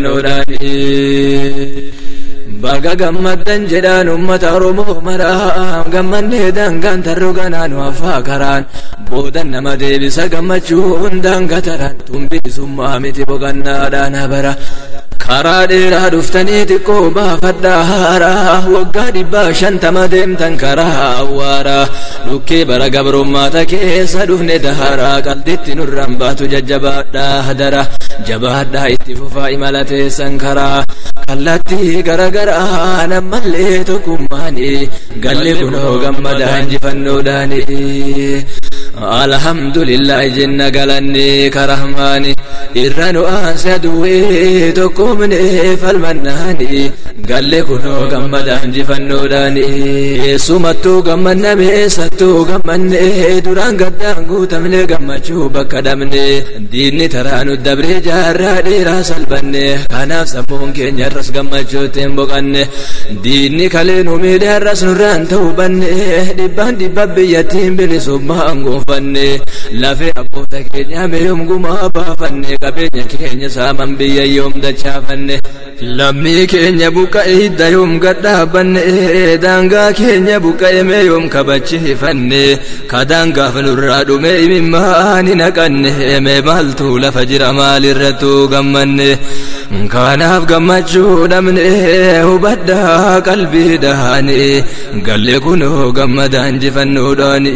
injifannoodhaanii. baga gammaddan jedhaan ummata oromoo maraa gammannee dangaan tarroo ganaan waafaa karaan boodan nama deebisa gammachuun daangataran tumbiisummaa miti boqannaadhaan bara karaa dheeraa dhuftanii xiqqoo baafadhaa haaraa waggaa dhibbaa shantama deemtan karaa awwaaraa dhukkee bara gabrummaata keessa dhufne daharaa qalditti nurraan baatu jajjabaadhaa hadara jabaadhaa itti fufaa imala teessan karaa kallattii garagaraa nammallee tokkummaani galle kunoo gammadaa injifannoodhaani alhamdulillahi jenna galanni karahmaani irra nu aanse aduwwee tokkumne falmannaani galle kunoo gammadaa injifannoodhaani eessumattuu gammanname eessattuu gammanne duraan gaddaan guutamne gammachuu bakka dhabne diinni taraa nu dabree jaarraa dheeraa salbanne kanaaf sammuun keenya har'as gammachuutti hin boqanne diinni kalee nu miidhe har'as nurraan ta'uu banne dhibbaan dhibba biyyattiin bilisummaan gonfanne lafee abboota keenya meeyyoom gumaa baafanne qabeenya keenya saaman biyya yoom dachaafanne lammii keenya buqqa'e hidda yoom gadhaabanne daangaa keenya buqqa'e meeyyoom kabachiifanne kadaangaaf nurraa dhume imimmaan hin haqanne mee maaltu lafa jira maalirrattuu gammanne kanaaf gammachuu dhabne hubadhaa qalbii dhaane galle kunoo gammadaa injifannoodhaani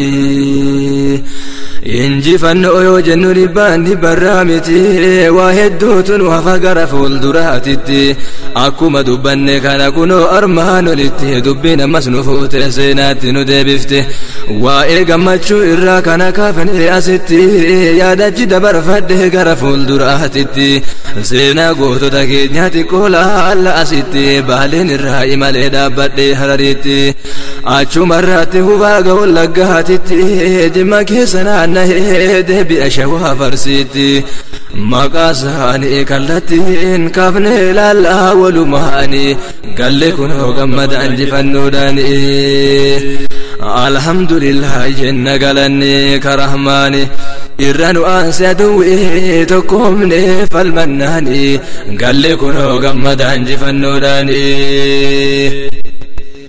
injifannoo yoo jennu dhibbaan dhibbarraa miti waa hedduutu nu hafa gara fuulduraatitti akkuma dubbanne kana kunoo armaan olitti dubbiin ammas nu fuute seenaatti nu deebifte waa'ee gammachuu irraa kana kaafne asitti yaadachi dabarfadhe gara fuulduraatitti seenaa gootota keenya xiqqoo laalla asitti baaleen irraa imalee dhaabbadhe hararitti achumarraatti hubaa ga'uun laggaatitti jimma keessa naanna'ee deebi'a shawaa farsiitti maqaa isaanii kallattiin kaafne laallaa walumaanii galle kunoo gammada injifannoodhaani alhamdulillah jenna galanne karahmaani irra nu aanse aduwwee tokkoomne falmannaani galle kunoo gammada injifannoodhaani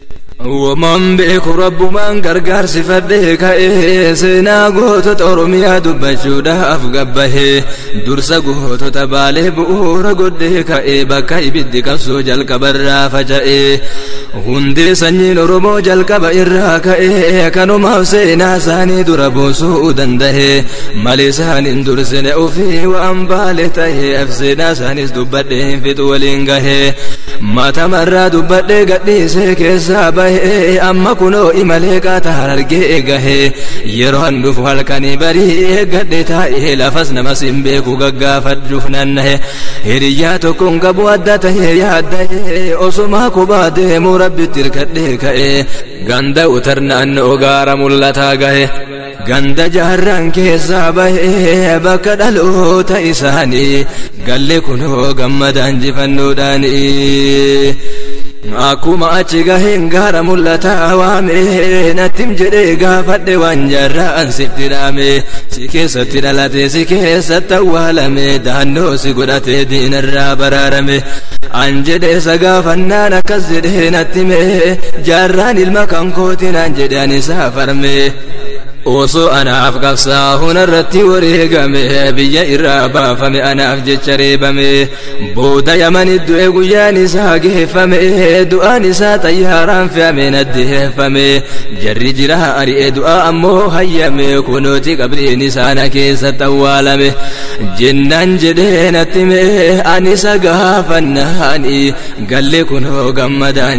Uumaan beeku rabbumaan gargaarsi fadhee ka'ee seenaa gootota Oromiyaa dubbachuudhaaf gabbahee dursa gootota baalee bu'uura godhee ka'ee bakka ibiddi qabsoo jalqabarraa faca'ee hundee sanyiin Oromoo jalqaba irraa ka'ee kanumaaf seenaa isaanii dura buusuu danda'ee malee isaaniin dursine ofii waan baale ta'ee seenaa isaaniis dubbadhee hin fixu waliin gahee matamarraa dubbadhee gadhiisee keessaa bahee amma kunoo imalee qaata harargee gahee yeroo an dhufu halkanii barii eeggadhe taa'ee lafas namas hin beeku gaggaafadhuuf nannahe hiriyyaa tokkoon qabu adda tahee yaadda'ee osumaa kubaa deemuu rabbitti hirkadhee ka'ee ganda utarnaannoo gaara mul'ataa gahe ganda jaarraan keessaa bahee bakka dhaloota isaanii galle kunoo gammadaan jifannoodhaanii akkuma achi gaheen gaara mul'ataa waame nattim jedhee gaafadhe waan jaarraan sitti dhaame si keessatti dhalate si keessatti awwaalame daannoo si godhate diinarraa baraarame an jedhe isa gaafannaan akkas jedhee nattime jaarraan ilma kan kootiin an jedhe an isaa farme osoo anaaf qabsaa hunarratti wareegame biyya irraa baafame anaaf jecha reebame booda yamani du'e guyyaan isaa geeffame du'aan isaa xayyaaraan fe'ame naddeeffame jarri jira ari'e du'aa ammoo hayyame kunooti qabriin isaana keessatti awwaalame jennaan jedhee nattime ani isa gaafannaani galle kunoo gammadaan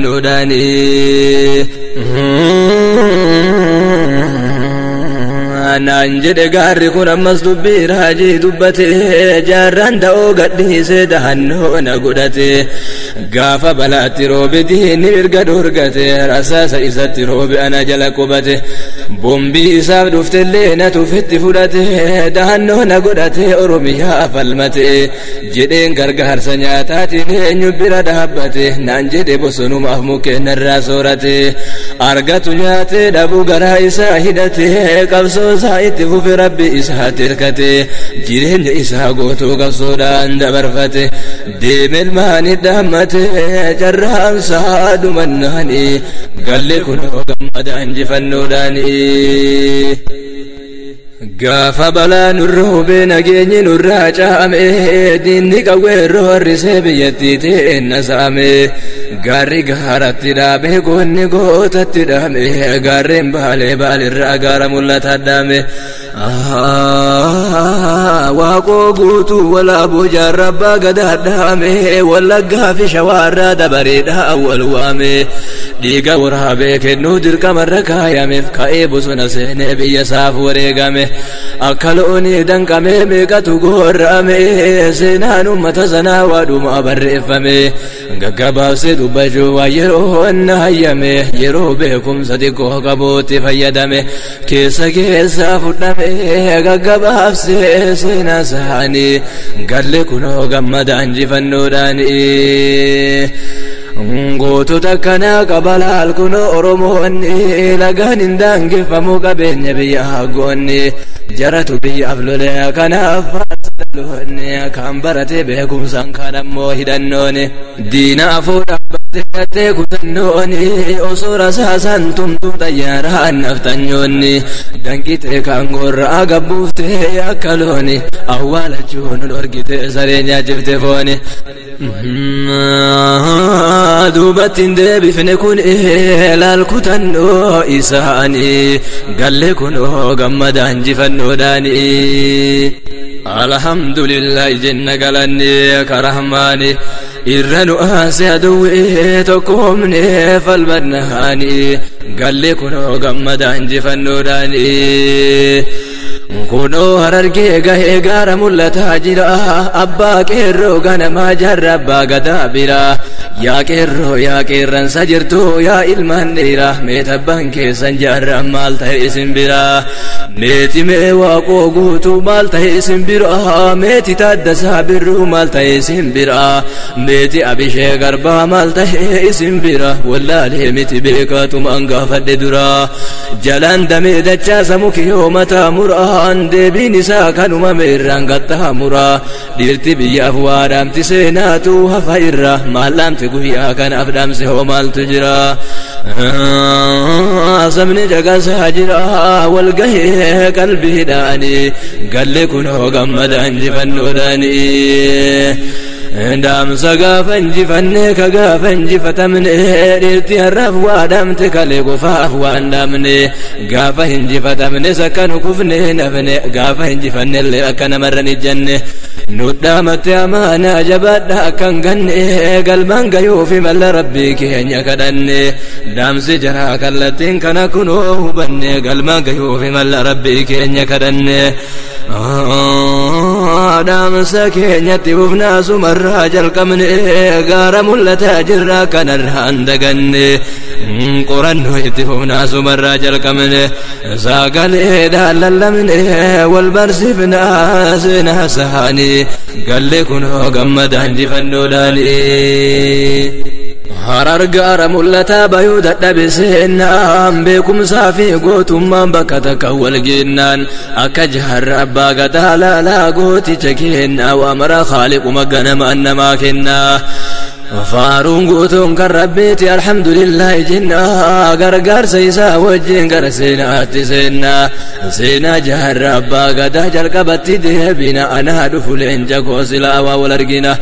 jifannoodhaani naan jedhe gaarri kun ammas dubbii raajii dubbate jaarraan da'oo gadhiisee dahannoo na godhate gaafa balaatti roobe diinni mirga dorgate rasaasa isatti roobe ana jala qubate bombii isaaf dhuftellee na tufitti fudhate dahannoo na godhate oromiyaa falmate jedheen gargaarsa nyaataatiin eenyu bira dhaabbate naan jedhe bosonumaaf mukkeenarraa soorate argatu nyaate dhabuu garaa isaa hidhate qabsoo isaa itti fufe rabbi isaa tirkate jireenya isaa gootuu qabsoodhaan dabarfate deeme ilmaani dhaammate carraan isaa dhumannaani galle kunoo gammada injifannoodhaani gaafa balaa nurra hubee nageenyi nurraa caame diinni qawweerroo harrisee biyyattii teenna saame gaarri gaaratti dhaame goonni gootatti dhaame gaarreen baalee baalirraa gaara mul'ata dhaame waaqoo guutuu walaaboo jaarrabbaa gadaa dhaame wallaggaa fi shawaarraa dabareedhaa wal waame dhiiga waraabee kennuu dirqamarra kaayameef ka'ee bosona seenee biyya isaaf wareegame akka loonii danqamee meeqatu goorrame seenaan ummata sanaa waadhuma barreeffame gaggabaabsee dubbachuu waa yeroo na hayyame yeroo beekumsa xiqqoo qabuutti fayyadame keessa keessaa fudhame gaggabaabsee seenaa isaanii galle kunoo gammada injifannoodhaanii gootota akkanaa qabalaal kun oromoonni lagaan hin daangeffamu qabeenya biyya goonni jaratu biyyaaf lole kanaaf loonne kan barate beekumsaan kan ammoo hidhannooni diina afoo dhaabbattee kutannooni osoo rasaasan tumtuu xayyaaraan naftanyoonni danqitee kan gorraa gabbuuftee akka looni awwaalachuun dhorgite saree nyaachifte fooni duubatti hin deebifne kun laal kutannoo isaanii galle kunoo gammada injifannoodhaanii alhamdulillahi jenna galanni karahmaani irra nu aase aduwwee tokkoomne falbannaani galle kunoo gammada injifannoodhaanii kunoo harargee gahee gaara mul'ataa jira abbaa qeerroo ganamaa jarra abbaa gadaa bira yaa qeerroo yaa qeerransa jirtu yaa ilmaan dhiira meetabbaan keessan jaarran maal ta'e isin bira meeti mee waaqoo guutuu maal ta'e isin bira meeti taaddasaa birruu maal ta'e isin bira meeti abishee garbaa maal ta'e isin bira wallaalee miti beekaatumaan gaafadhe dura jalaan damee dachaasa muki yoo mataa muraan deebiin isaa kanuma meerraan qaxxaamura dhiirti biyyaaf waadhaamti seenaatu hafa irra maallaamti dhufe guyyaa kanaaf dhaamsi hoo maaltu jira sabni caqasaa jira walgahee qalbiidhaanii galli kun hoo gammada injifannoodhaanii dhaamsa gaafa injifanne ka gaafa injifatamne dhiirti har'aaf waa dhaamte kalee qofaaf waan dhaamne gaafa injifatamne sakka nu kufne nafne gaafa injifanne illee akka namarran ijjanne nudhaamatte amaanaa jabaadha akkan ganne galmaan gayuufi malla rabbii keenya kadhanne dhaamsi jaraa kallattiin kana kunoo hubanne galmaan gayuufi malla rabbii keenya kadhanne dhaamsa keenyatti hufnaa sumarraa jalqabne gaara mul'ataa jirra kanarraa hin daganne qorannoo itti hufnaa sumarraa jalqabne sagaleedhaan lallabne wal barsiifnaa seenaa saanii galli kunoo gammadaa injifannoodhaanii harar gaara mul'ataa bayuu dadhabe seennaan beekumsaa fi gootummaan bakka takka wal geennaan akka jaharra abbaa gadaa laalaa gooticha kennaa waamara haaliquma ganamaan namaa kennaa faaruun guutuun kan rabbiiti alhamdulillaahi jennaa gargaarsa isaa wajjin gara seenaatti seennaa seenaa jaharra abbaa gadaa jalqabatti deebina anaa dhufu leenca koosilaa waa wal argina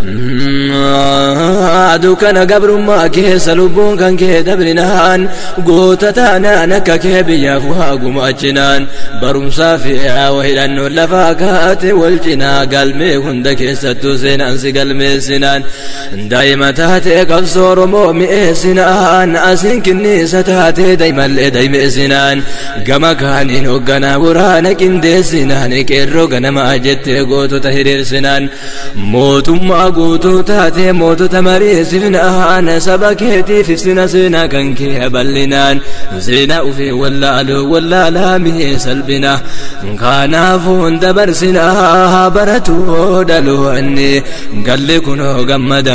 dukkana gabrummaa keessa lubbuun kan kee dabrinaan goota taanaan akka kee biyyaaf waa gumaachinaan barumsaa fi aawa hidhannoon lafaa kaate wal cinaa galmee hunda keessattuu seenaan si galmeessinaan daa'ima taatee qabsoo oromoo mi'eessinaan asiin kinniisa taatee daa'imallee daa'imeessinaan gama kaaniin hoogganaa waraana qindeessinaan qeerroo ganamaa jettee gootota hiriirsinaan mootummaa guutuu taatee mootota mariisifnaan saba keetiif ibsina seenaa kan kee bal'inaan seenaa ufii wallaaluu wallaalaa mihee salphina kanaafuu hunda barsinaa baratuu dhaloonni galli kunoo gammadaa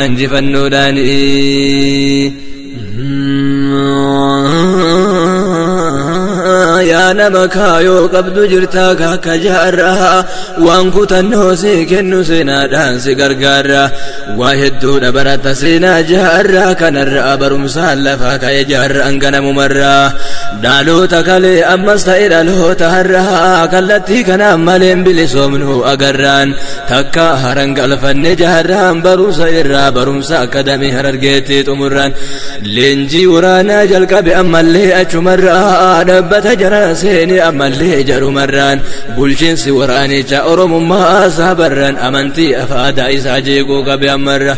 injifannoodhaanii yaa nama kaayoo qabdu jirtaa kakka jaarraa waan kutannoo si kennu seenaadhaan si gargaarra waa hedduudha barata seenaa jaarraa kanarraa barumsaan lafaa ka'e jaarraan ganamumarraa dhaloota kalee ammas ta'e dhaloota har'aa kallattii kanaan maleen bilisoomnu agarraan takka haran galfanne jaarraan barumsa irraa barumsa akadamii harargeetti xumurraan leenjii waraanaa jalqabe ammallee achumarraa dhabbata jara seeni ammallee jarumarraan bulchiinsi waraanicha oromummaa isaa barran amantii afaadaa isaa jeequu qabe ammarra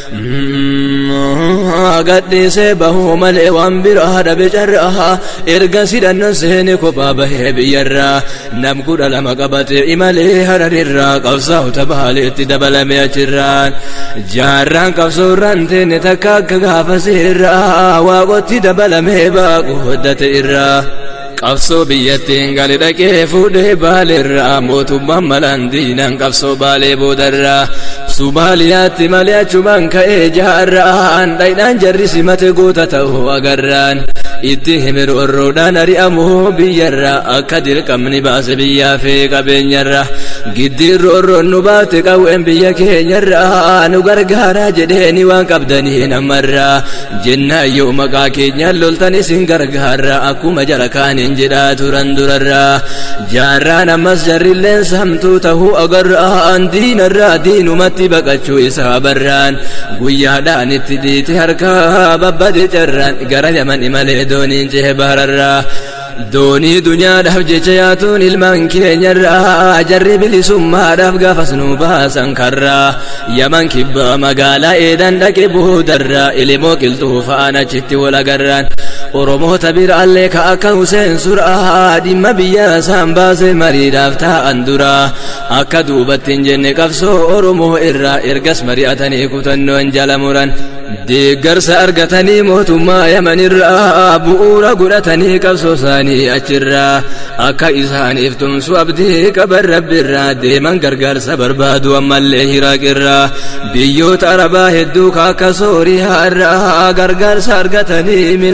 gadhiisee bahuu malee waan biraa dhabe carraa erga sidhannoon seeni kophaa bahee biyyarraa nam kudha lama qabate imalee hararirraa qabsaa'u tabaaleetti dabalame achirraan jaarraan qabsoorraan teenne takka akka gaafa seerraa waaqotti dabalamee baaqu hoddate irraa qabsoo biyyattiin gali dhaqee fuudhee baaleerraa mootummaan malaan diinaan qabsoo baalee boodarraa sumaaliyaatti malee achumaan ka'ee jaarraan dhaydhaan jarri simate goota ta'uu agarraan itti himiru orroodhaan ari'amuu biyyarraa akka dirqamni baase biyyaa fi qabeenyarraa giddiirru orroon nu baate qawween biyya keenyarraa nu gargaaraa jedheeni waan qabdanii namarraa jennaa yoo maqaa keenyaan loltan isin gargaarraa akkuma jara kaaniin jedhaa turan durarraa jaarraan ammas jarrilleen samtuu tahuu agarraan diinarraa diinumatti baqachuu isaa barraan guyyaadhaan itti diite harkaa babbade carraan gara yaman imalee dooniin cehe bahararraa doonii dunyaadhaaf jecha yaatuun ilmaan keenyarraa jarri bilisummaadhaaf gaafas nu baasan karraa yaman kibbaa magaalaa eedan dhaqe boodarraa ilimoo qilxuu fa'aan achitti wal agarraan oromoota biraallee ka akka Huseen suraa dhimma biyya isaan baase mariidhaaf taa'an duraa akka duubatti hin jenne qabsoo oromoo irraa ergas mari'atanii kutannoon jala muran deeggarsa argatanii mootummaa yamanirraa bu'uura godhatanii qabsoo isaanii achirraa akka isaaniif tumsu abdii qaban rabbirraa deeman gargaarsa barbaadu ammallee hiraaqirraa biyyoota arabaa hedduu ka akka sooriyaa irraa gargaarsa argatanii milkiin gala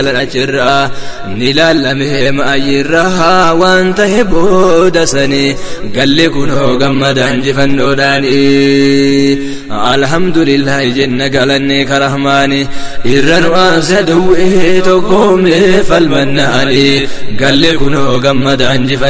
galan achirraa ni laallamee maayirraa waan ta'e booda sanii galli kunoo gammada injifannoodhaanii alhamdulillahi jenna galanne karahmaani irra nu aansa dawwee tokkoomne falmannaani galli kunoo gammada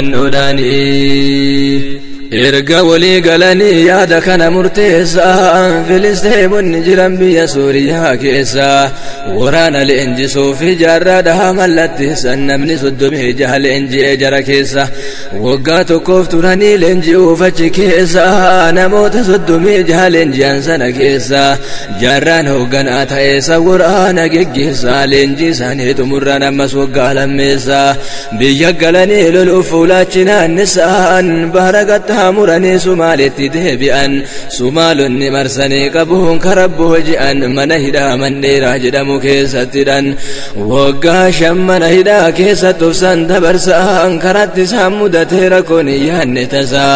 injifannoodhaanii erga walii galanii yaada kana murteessaa filisteemonni jiran biyya suuriyaa keessa waraana leenjisuu fi jaarraadha mallatteessan namni soddomii jaha leenji'ee jara keessa waggaa tokkoof turanii leenji'uuf achi keessa namoota soddomii jaha leenji'an sana keessa jaarraan hoogganaa ta'eessa waraana geggeessaa leenjii isaanii xumurraan ammas waggaa lammeessa biyya galanii loluuf fuulaachinaan isaan bara gatta muranii sumaaletti deebi'an sumaalonni marsanii qabuun karabboo ji'an mana hidhaa mandheeraa jedhamu keessattidhan waggaa shan mana hidhaa keessatti obsan dabarsaan karatti isaan mudatee rakkoon hin yaanne tasaa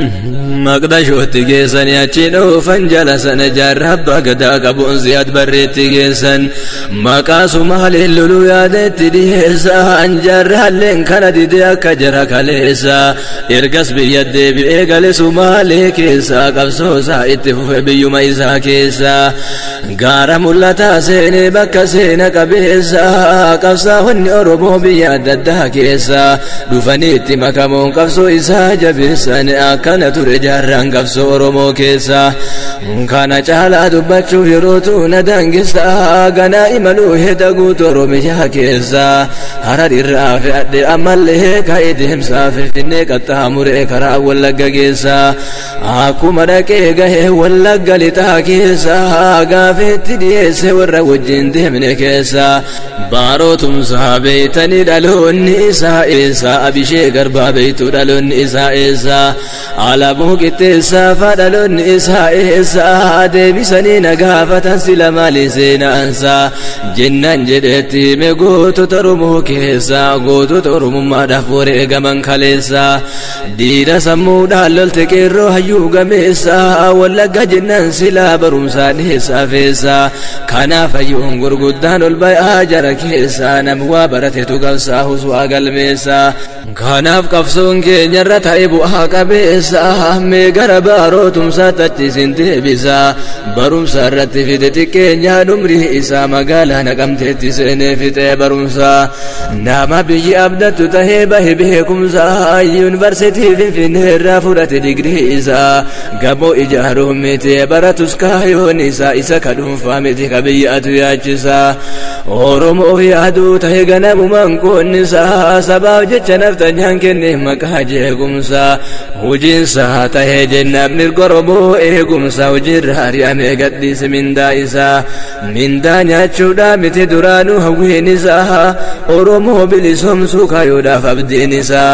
maqdashootti geessanii achi dhoofan jala sana jaarraa abbaa gadaa qabuun si'at barreetti geessan maqaa sumaaliin loluu yaadetti dhiyeessan jaarraalleen kana didee akka jara kaleessa ergas biyya deebi'ee gale sumaalee keessaa qabsoosaa itti fufe biyyuma isaa keessaa gaara mul'ataa seenee bakka seena qabeessaa qabsaa'onni oromoo biyya adda addaa keessaa dhufanii itti makamuun qabsoo isaa jabeessan akkana ture jaarraan qabsoo oromoo keessaa kana caalaa dubbachuuf yerootu na dangisaa ganaa imaluu heda guutu oromiyaa keessaa harar irraa fe'adhe ammallee ka'ee deemsaa finfinnee qaxxaamuree karaa wallagga keessaa akkuma dhaqee gahee wallagga lixaa keessaa gaafeetti dhiyeesse warra wajjin deemne keessaa baarootumsaa beeytanii dhaloonni isaa eessaa abishee garbaa beeytu dhaloonni isaa eessaa alabuu qixxeessaa faa dhaloonni isaa eessaa deebisanii na gaafatan sila maali seenaansaa jennaan jedhetti hime gootota oromoo keessaa gootota oromummaadhaaf wareegaman kaleessaa diida sammuudhaan lolte qeerroo hayyuu gameessaa wallagga jennaan silaa barumsaa dhiheessaa feessaa kanaaf hayyuun gurguddaan ol ba'aa jara keessaa nam waa baratetu qabsaa huswaa galmeessaa kanaaf qabsoon keenyarra ta'e bu'aa qabeessaa mee gara baarootumsaatti achiisin deebisaa barumsa irratti fide xiqqeenyaa dhumrii isaa magaalaa naqamteetti seenee fixee barumsaa nama biyyi abdattu tahee bahe beekumsaa yuunivarsiitii finfinnee irraa fudhate digrii isaa gamoo ijaaruun miti baratus kaayoon isaa isa ka dhuunfaa miti ka biyyatu yaachisaa oromoof yaaduu tahe ganamumaan qoonnisaa sabaaf jecha naftanyaan kenne maqaa jeequmsaa hojiinsaa tahee jennaaf mirga oromoo eegumsaa hojiirra ari'amee gadhiise mindaa isaa mindaa nyaachuudhaa miti duraanuu hawwiin isaa oromoo bilisoomsuu kaayoodhaaf abdiin isaa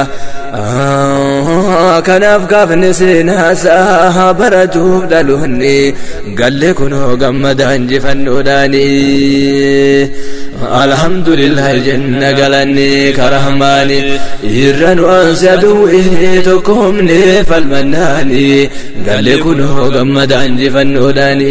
kanaaf gaafne seenaasaa baratuuf dhaloonni galle kunoo gammada injifannoodhaani alhamdulillahi jenna galanni karahmaani irra nu ansi aduwwee tokkoomne falmannaani galle kunoo gammada injifannoodhaani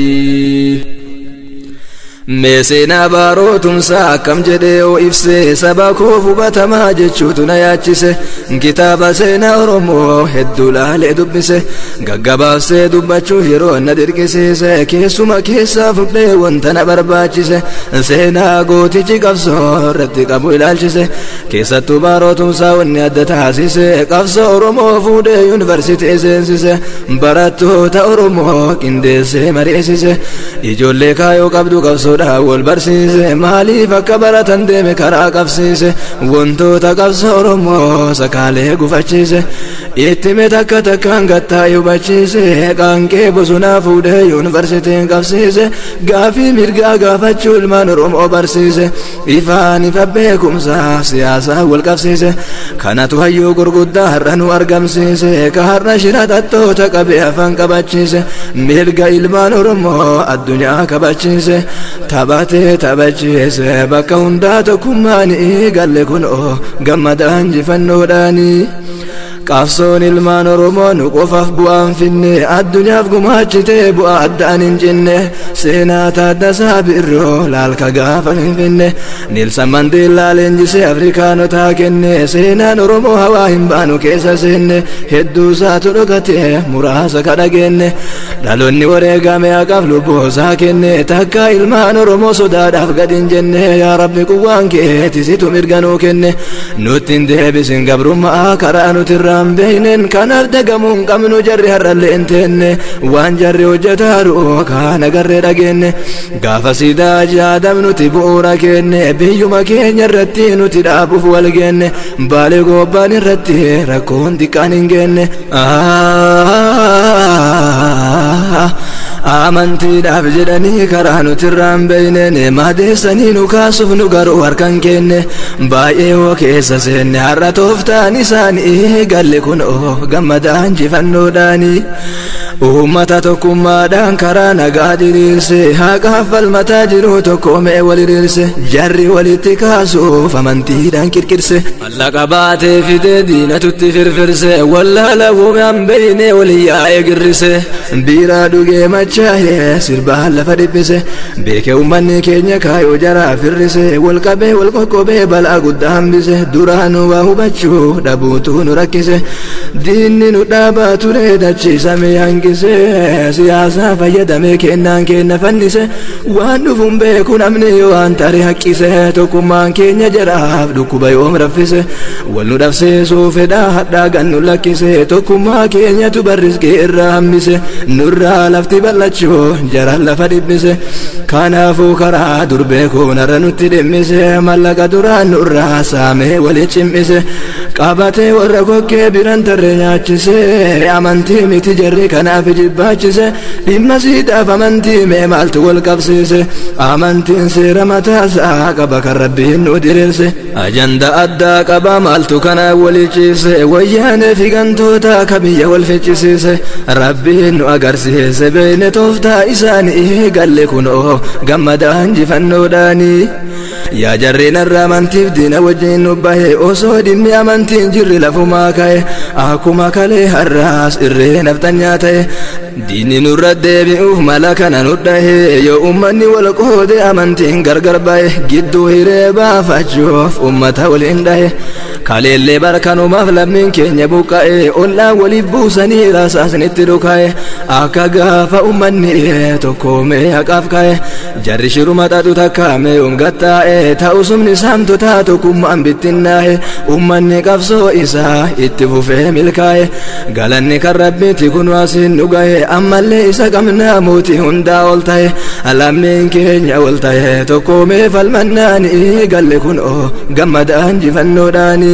mee seenaa baarootumsaa akkam jedhee oo ibse saba koo hubatamaa jechuutu na yaachise kitaaba seenaa oromoo hedduu laalee dubbise gaggabaabsee dubbachuuf yeroo na dirqisiise keessuma keessaa fudhee wanta na barbaachise seenaa gootichi qabsoo irratti qabu ilaalchise keessattuu baarootumsaa wanni adda taasise qabsoo oromoo fuudhee yuunivarsiitii seensise barattoota oromoo qindeessee mari'isise ijoollee kaayoo qabdu qabsoo qabsoodha wal barsiise maaliif akka baratan deeme karaa qabsiise wantoota qabsoo oromoo sakaalee gufachiise ittime takka takkaan gattaa hubachiise qaanqee bosonaa fuudhee yuunivarsiitiin qabsiise gaafii mirgaa gaafachuu ilmaan oromoo barsiise ifaan ifa beekumsaa siyaasaa wal qabsiise kanatu hayyuu gurguddaa har'a nu argamsiise ka har'a shira xaxxoota qabee afaan qabachiise mirga ilmaan oromoo addunyaa kabachiise taphatee taphachiise bakka hundaa tokkummaanii galle kunoo gammadaan injifannoodhaanii qabsoon ilmaan oromoo nu qofaaf bu'aan finne addunyaaf gumaachitee bu'aa addaan hin cinne seenaa taaddasaa birroo laalka gaafa finfinne niilsan mandeellaa leenjisee afrikaanotaa kenne seenaan oromoo hawaa hin baanu keessa seenne hedduu isaatu dhokate muraasa kadhageenne dhaloonni wareegame haqaaf lubboosaa kenne takka ilmaan oromoo sodaadhaaf gad hin jenne yaa rabbi quwwaan keetisitu mirganuu kenne nutti hin deebisin gabrummaa karaa nuti irraan beeynen kanaaf dagamuu hin qabnu jarri har'allee hin teenne waan jarri hojjetaaru kaan agarree dhageenne gaafa siidaa jaadam nuti bu'uura kenne biyyuma keenya irratti nuti dhaabuuf wal geenne baalee gobbaan irratti rakkoon xiqqaan hin geenne amantiidhaaf jedhanii karaa nuti irraan beeyneen maadeessanii nu kaasuuf nu garuu harkan kenne baay'ee hoo keessa seenne har'a tooftaan isaanii galle kun oo gammadaan injifannoodhaanii uummata tokkummaadhaan karaa nagaa diriirse haqaaf falmataa jiru tokko mee wal hiriirse jarri walitti kaasuuf amantiidhaan qirqirse mallaqa baatee fidee diinatutti firfirse wallaala uumaan beeyne walii yaa'ee girrise biiraa dhugee machaa'ee sirbaan lafa dhiphise beeke uummanni keenya kaayoo jaraa firrise wal qabee wal qoqqobee balaa guddaa hambise duraanuu waa hubachuu dhabuutu nu rakkise diinni nu dhaabaa ture dachiisame hangise siyaasaa fayyadamee kennaan kenna fannise waan dhufuun beeku namni waan tare haqqise tokkummaan keenya jaraaf dhukkuba yoom raffise wal nu dhabseesuu fedhaa hadhaa gan nu lakkise tokkummaa keenyatu barrisqee irraa hambise nurraa lafti bal'achuu jaran lafa dhibbise kanaafuu karaa durbee koonarra nutti dhimmise mallaqa duraan nurraa saamee wali cimmise qabatee warra kokkee biran tarree nyaachise amantii miti jarri kanaaf jibbaachise dhimma siidhaaf amantii mee maaltu wal qabsiise amantiin seera mataasaa qaba kan rabbiin nu diriirse ajanda addaa qaba maaltu kana walichiise wayyaanee figantoota ka biyya wal ficcisiise rabbiin nu agarsiise beeyne tooftaa isaanii galle kunoo gammadaa injifannoodhaanii yaa jarreen irraa amantiif diina wajjin nu bahe osoo dhimmi amantiin jirri lafumaa ka'e akkuma kalee har'aas irree naftanyaa ta'e diinni nurra deebi'uuf mala kana nu dhahe yoo ummanni wal qoode amantiin gargar bahe gidduu hiree baafachuuf ummata waliin dhahe kaleellee barkanumaaf lammiin keenya buqqa'e ollaa waliif buusanii rasaasnitti dhuka'e akka gaafa ummanni tokkoomee haqaaf ka'e jarri shiruma xaxu takkaame umgattaa'e ta'usumni saamtotaa tokkummaan bittinnaa'e ummanni qabsoo isaa itti fufee milkaa'e galanni kan rabbiiti kun waasiin dhuga'e ammallee isa qabnaa mootii hundaa ol ta'e lammiin keenya ol ta'e tokkoomee falmannaanii galle kun oo gammadaan injifannoodhaanii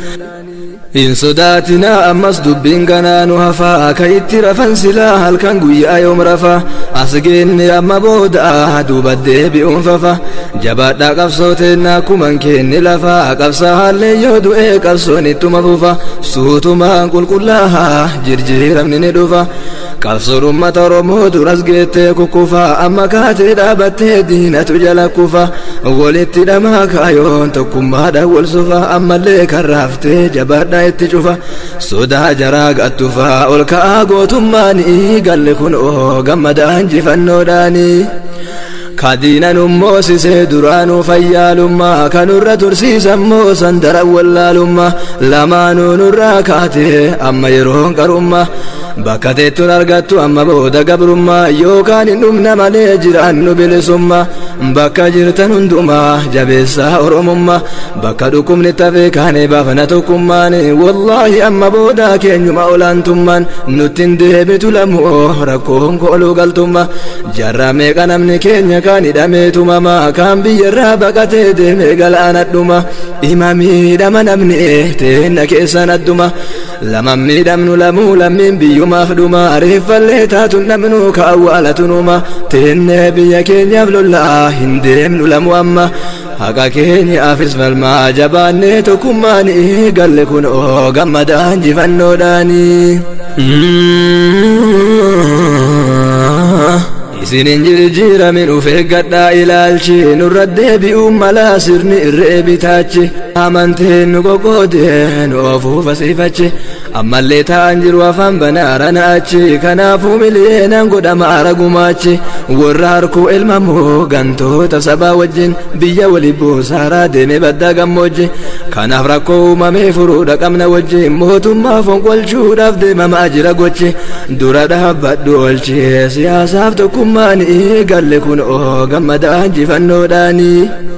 hin sodaatinaa ammas dubbiin ganaa nu hafaa ka itti rafan silaa halkan guyyaa yoom rafa as geenne amma booda duuba deebi'uun fafa jabaadhaa qabsooteenna akkuman keenne lafa qabsaa haallee yoo du'ee qabsoon ittuma fufa suutumaan qulqullaahaa jirjiiramni ni dhufa qabsoon ummata oromoo duras geettee kukkufa amma kaatee dhaabattee diinatu jala kufa walitti dhamaa kaayoon tokkummaadhaan wal sufa ammallee kan raaftee jabaadhaa itti cufa sodaa jaraa gattufa ol ka'aa gootummaanii galle kun oo gammadaa injifannoodhaanii kadiina nummoosisee duraanuu fayyaalummaa kanurra tursiisammoo sandara wallaalummaa lamaanuu nurraa kaatee amma yeroon qarummaa bakka teettuun argattu amma booda gabrummaa yookaan hin dhumna malee jiraannu bilisummaa bakka jirtan hundumaa jabeessaa oromummaa bakka dhukkubni tafee kaanee baafna tokkummaan wallaahi amma booda keenyuma olaantummaan nutti hin deebitu lamoo rakkoon kooluu galtummaa jarraa meeqa namni keenya kaan hidhamee tumamaa kaan biyyarraa baqatee deemee galaanadhuma ima miidhama namni teenna keessan adduma lama miidhamnu lamuu lammiin biyyumaaf dhuma reeffallee taatun dhabnu ka awwaalatunuma teennee biyya keenyaaf lollaa hin deemnu lamu amma haqa keenyaafis falmaa jabaannee tokkummaanii galle kun oo gammadaa injifannoodhaanii isinin jirjiiramin uf eeggadhaa ilaalchi nurra deebi'uun malaa sirni irree bitaachi amanteen nu qoqqoodee nu ofuuf asiifachi ammallee ta'an jiru afaan banaarana achi kanaafuu miliyeenan godhama aragumaachi warra harkuu ilmamoo gantoota sabaa wajjin biyya wali buusaaraa deeme baddaa gammoojji kanaaf rakkoo uumamee furuudha qabna wajjin mootummaa fonqolchuudhaaf deemamaa jira gochi dura dhaabbadhu oolchi siyaasaaf tokkummaan galle kun oo gammadaa injifannoodhaanii.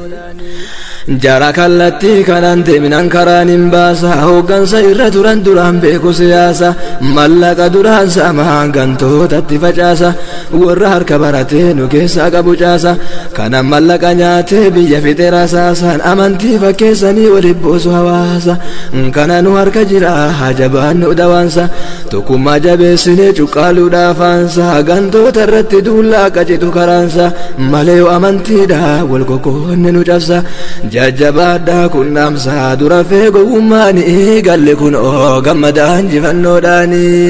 jara kallattii kanaan deeminan karaan hin baasa hooggansa irra turan duraan beeku siyaasa mallaqa duraan saamaan gantootatti facaasa warra harka baratee nu keessaa qabu caasa kanan mallaqa nyaatee biyya fixe rasaasaan amantii fakkeessanii waliin boosu hawaasa kana nu harka jira hajabaan nu dawaansa tokkummaa jabeessinee cuqqaaluudhaafaansa gantoota irratti duullaa qacitu karaansa malee yoo amantiidha wal qoqqoonne nu cabsa jajjabaadhaa kunnaamsaa dura fee gowwummaanii galle kun oo gammadaa injifannoodhaanii.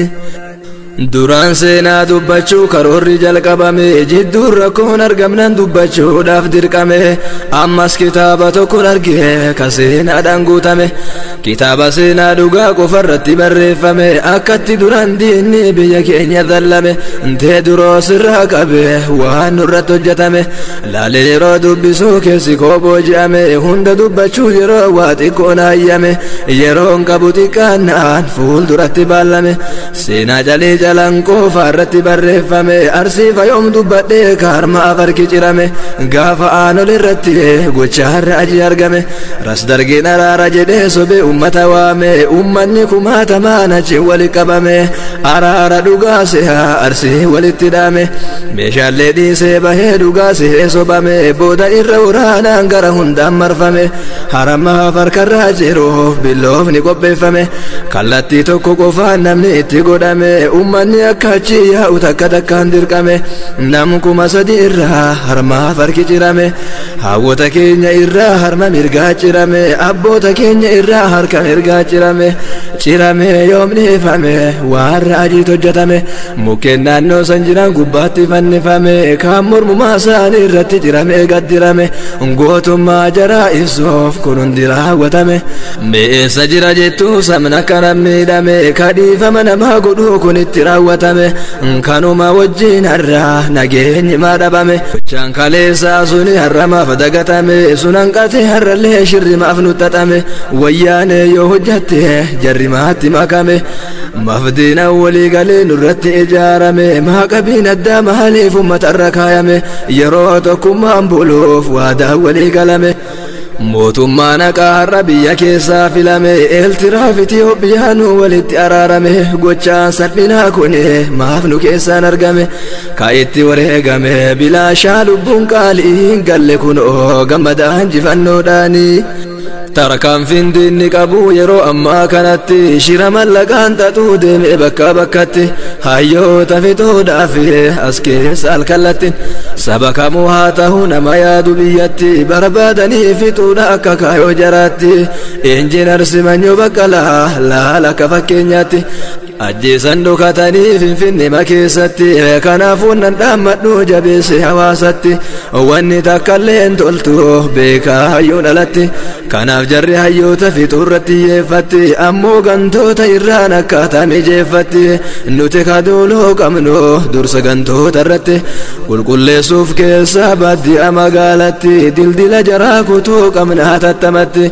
duraan seenaa dubbachuu karoorri jalqabame jidduun rakkoon argamnan dubbachuudhaaf dirqame ammas kitaaba tokkon argee ka seenaadhaan guutame kitaaba seenaa dhugaa qofarratti barreeffame akkatti duraan diinni biyya keenya dallame tee duroo sirraa qabe waan nurratti hojjetame laale yeroo dubbisuu keessi kooboo je'ame hunda dubbachuu yeroo waa xiqqoon hayyame yeroon qabu xiqqaannaan fuul duratti baallame seenaa calee jalan qofa irratti barreeffame arsiifa yoom dubbadhee kaarmaaf harki cirame gaafa aanol irratti gochaarra aji argame ras dargeen araara jedhee sobe ummata waame ummanni kumaatamaan achi wali qabame araara dhugaa sehaa arsii walitti dhaame meeshaalee dhiisee bahee dhugaa sehee sobame booda irra waraanaan gara hundaan marfame haramaaf harkarraa jiruuf billoofni qopheeffame kallattii tokko qofaan namni itti godhame ummanni akka achi yaa'u takka takkaan dirqame nam kuma sadi irraa harmaaf harki cirame hawwota keenya irraa harma mirgaa cirame abboota keenya irraa harka mirgaa cirame cirame yoomnifame waan raajiit hojjetame mukkeen naannoo san jiran gubbaatti fannifame kaan mormumaa isaanii irratti cirame gaddirame gootummaa jaraa ibsuuf kun hundi raawwatame mi'eessa jira jettuu sabna kana miidhame kadhiifama namaa godhuu kun itti raawwatame kanuma wajjin har'a nageenyi maa dhabame gochaan kaleessaa suni har'amaaf dagatame sun hanqate har'allee shirrimaaf nuxxaxame wayyaane yoo hojjatte jarrimaatti makame mafdiina walii galee nurratti ijaarame maaqabiin addaa maaliif uummatarra kaayame yeroo tokkummaan buluuf waadaa walii galame mootummaan haqaarra biyya keessaa filame eeltiraaf itiyoophiyaanu walitti araarame gochaan salphinaa kun maaf nu keessaan argame ka itti wareegame bilaashaa lubbuun qaalii galle kun oo gammadaa injifannoodhaanii tarkaanfiin diinni qabu yeroo ammaa kanatti shira mallaqaan xaxuu deeme bakka bakkatti hayyoota fixuudhaaf as keessa alkallatti saba kamuu haa ta'u nama yaadu biyyatti barbaadanii fixuudha akka kaayoo jaraatti injinar simanyoo baqqalaa laala akka fakkeenyaatti ajjeesan dhokatanii finfinnima keessatti kanaafuu nan dhaammadhu jabeesse hawaasatti wanni takkallee hin toltu beekaa hayyuun alatti kanaaf jarri hayyoota fixuurratti yeeffatti ammoo gantoota irraan akkaataa mijeeffatti nuti kaduuloo qabnu dursa gantoota irratti qulqulleessuuf keessa baadiyyaa magaalatti dildila jaraa kutuu qabna tattamatti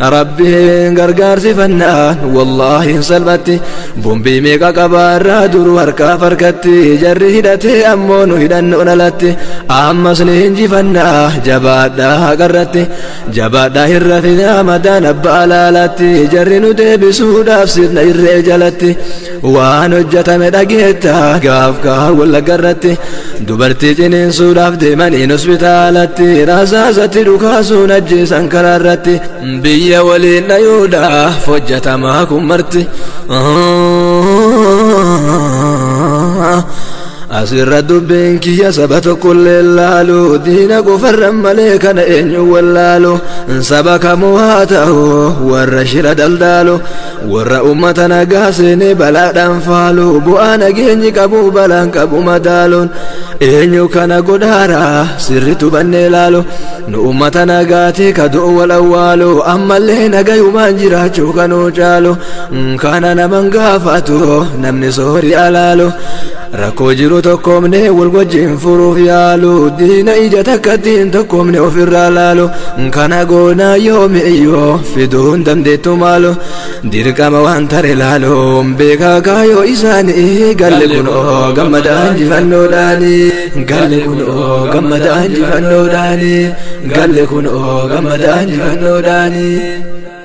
rabbiin gargaarsifannaan wallaahi hin salphatti bombii meeqa qabaarraa duru harkaaf harkatti jarri hidhatee ammoo nu hidhannoon alatti ammas ni injifannaa jabaadhaa haqarratti jabaadhaa hirra fidaa madaan abbaa alaalatti jarri nu deebisuudhaaf sirna irree jalatti waan hojjetame dhageetta gaaf gaa wallaggarratti dubartii ciniinsuudhaaf deemaniin hospitaalatti rasaasatti dhukaasuun ajjeesan karaarratti biyya waliin dhayuudhaaf hojjetamaa kun marti asirra dubbiin kiyya saba tokkollee laalu diina qofarran malee kana eenyu wallaalu saba kamuu haa ta'u warra shira daldaalu warra ummata nagaa seenee balaadhaan faalu bu'aa nageenyi qabu balaan qabu madaaluun eenyu kana godhaara sirritu bannee laalu nu ummata nagaati ka du'u wal awwaalu ammallee nagayumaan jiraachuu kanuu caalu kana naman gaafatu namni soori alaalu rakkoo jiru tokkoomne wal wajjin furuuf yaalu diina ija takkattiin tokkoomne ofirraa laalu kana goonaa yoomi iyyoo fiduun dandeettu maalu dirqama waan tare laalu beekaa kaayoo isaanii galle kun oo gammadaan jifannoodhaani galle kun oo gammadaan jifannoodhaani galle kun oo gammadaan jifannoodhaani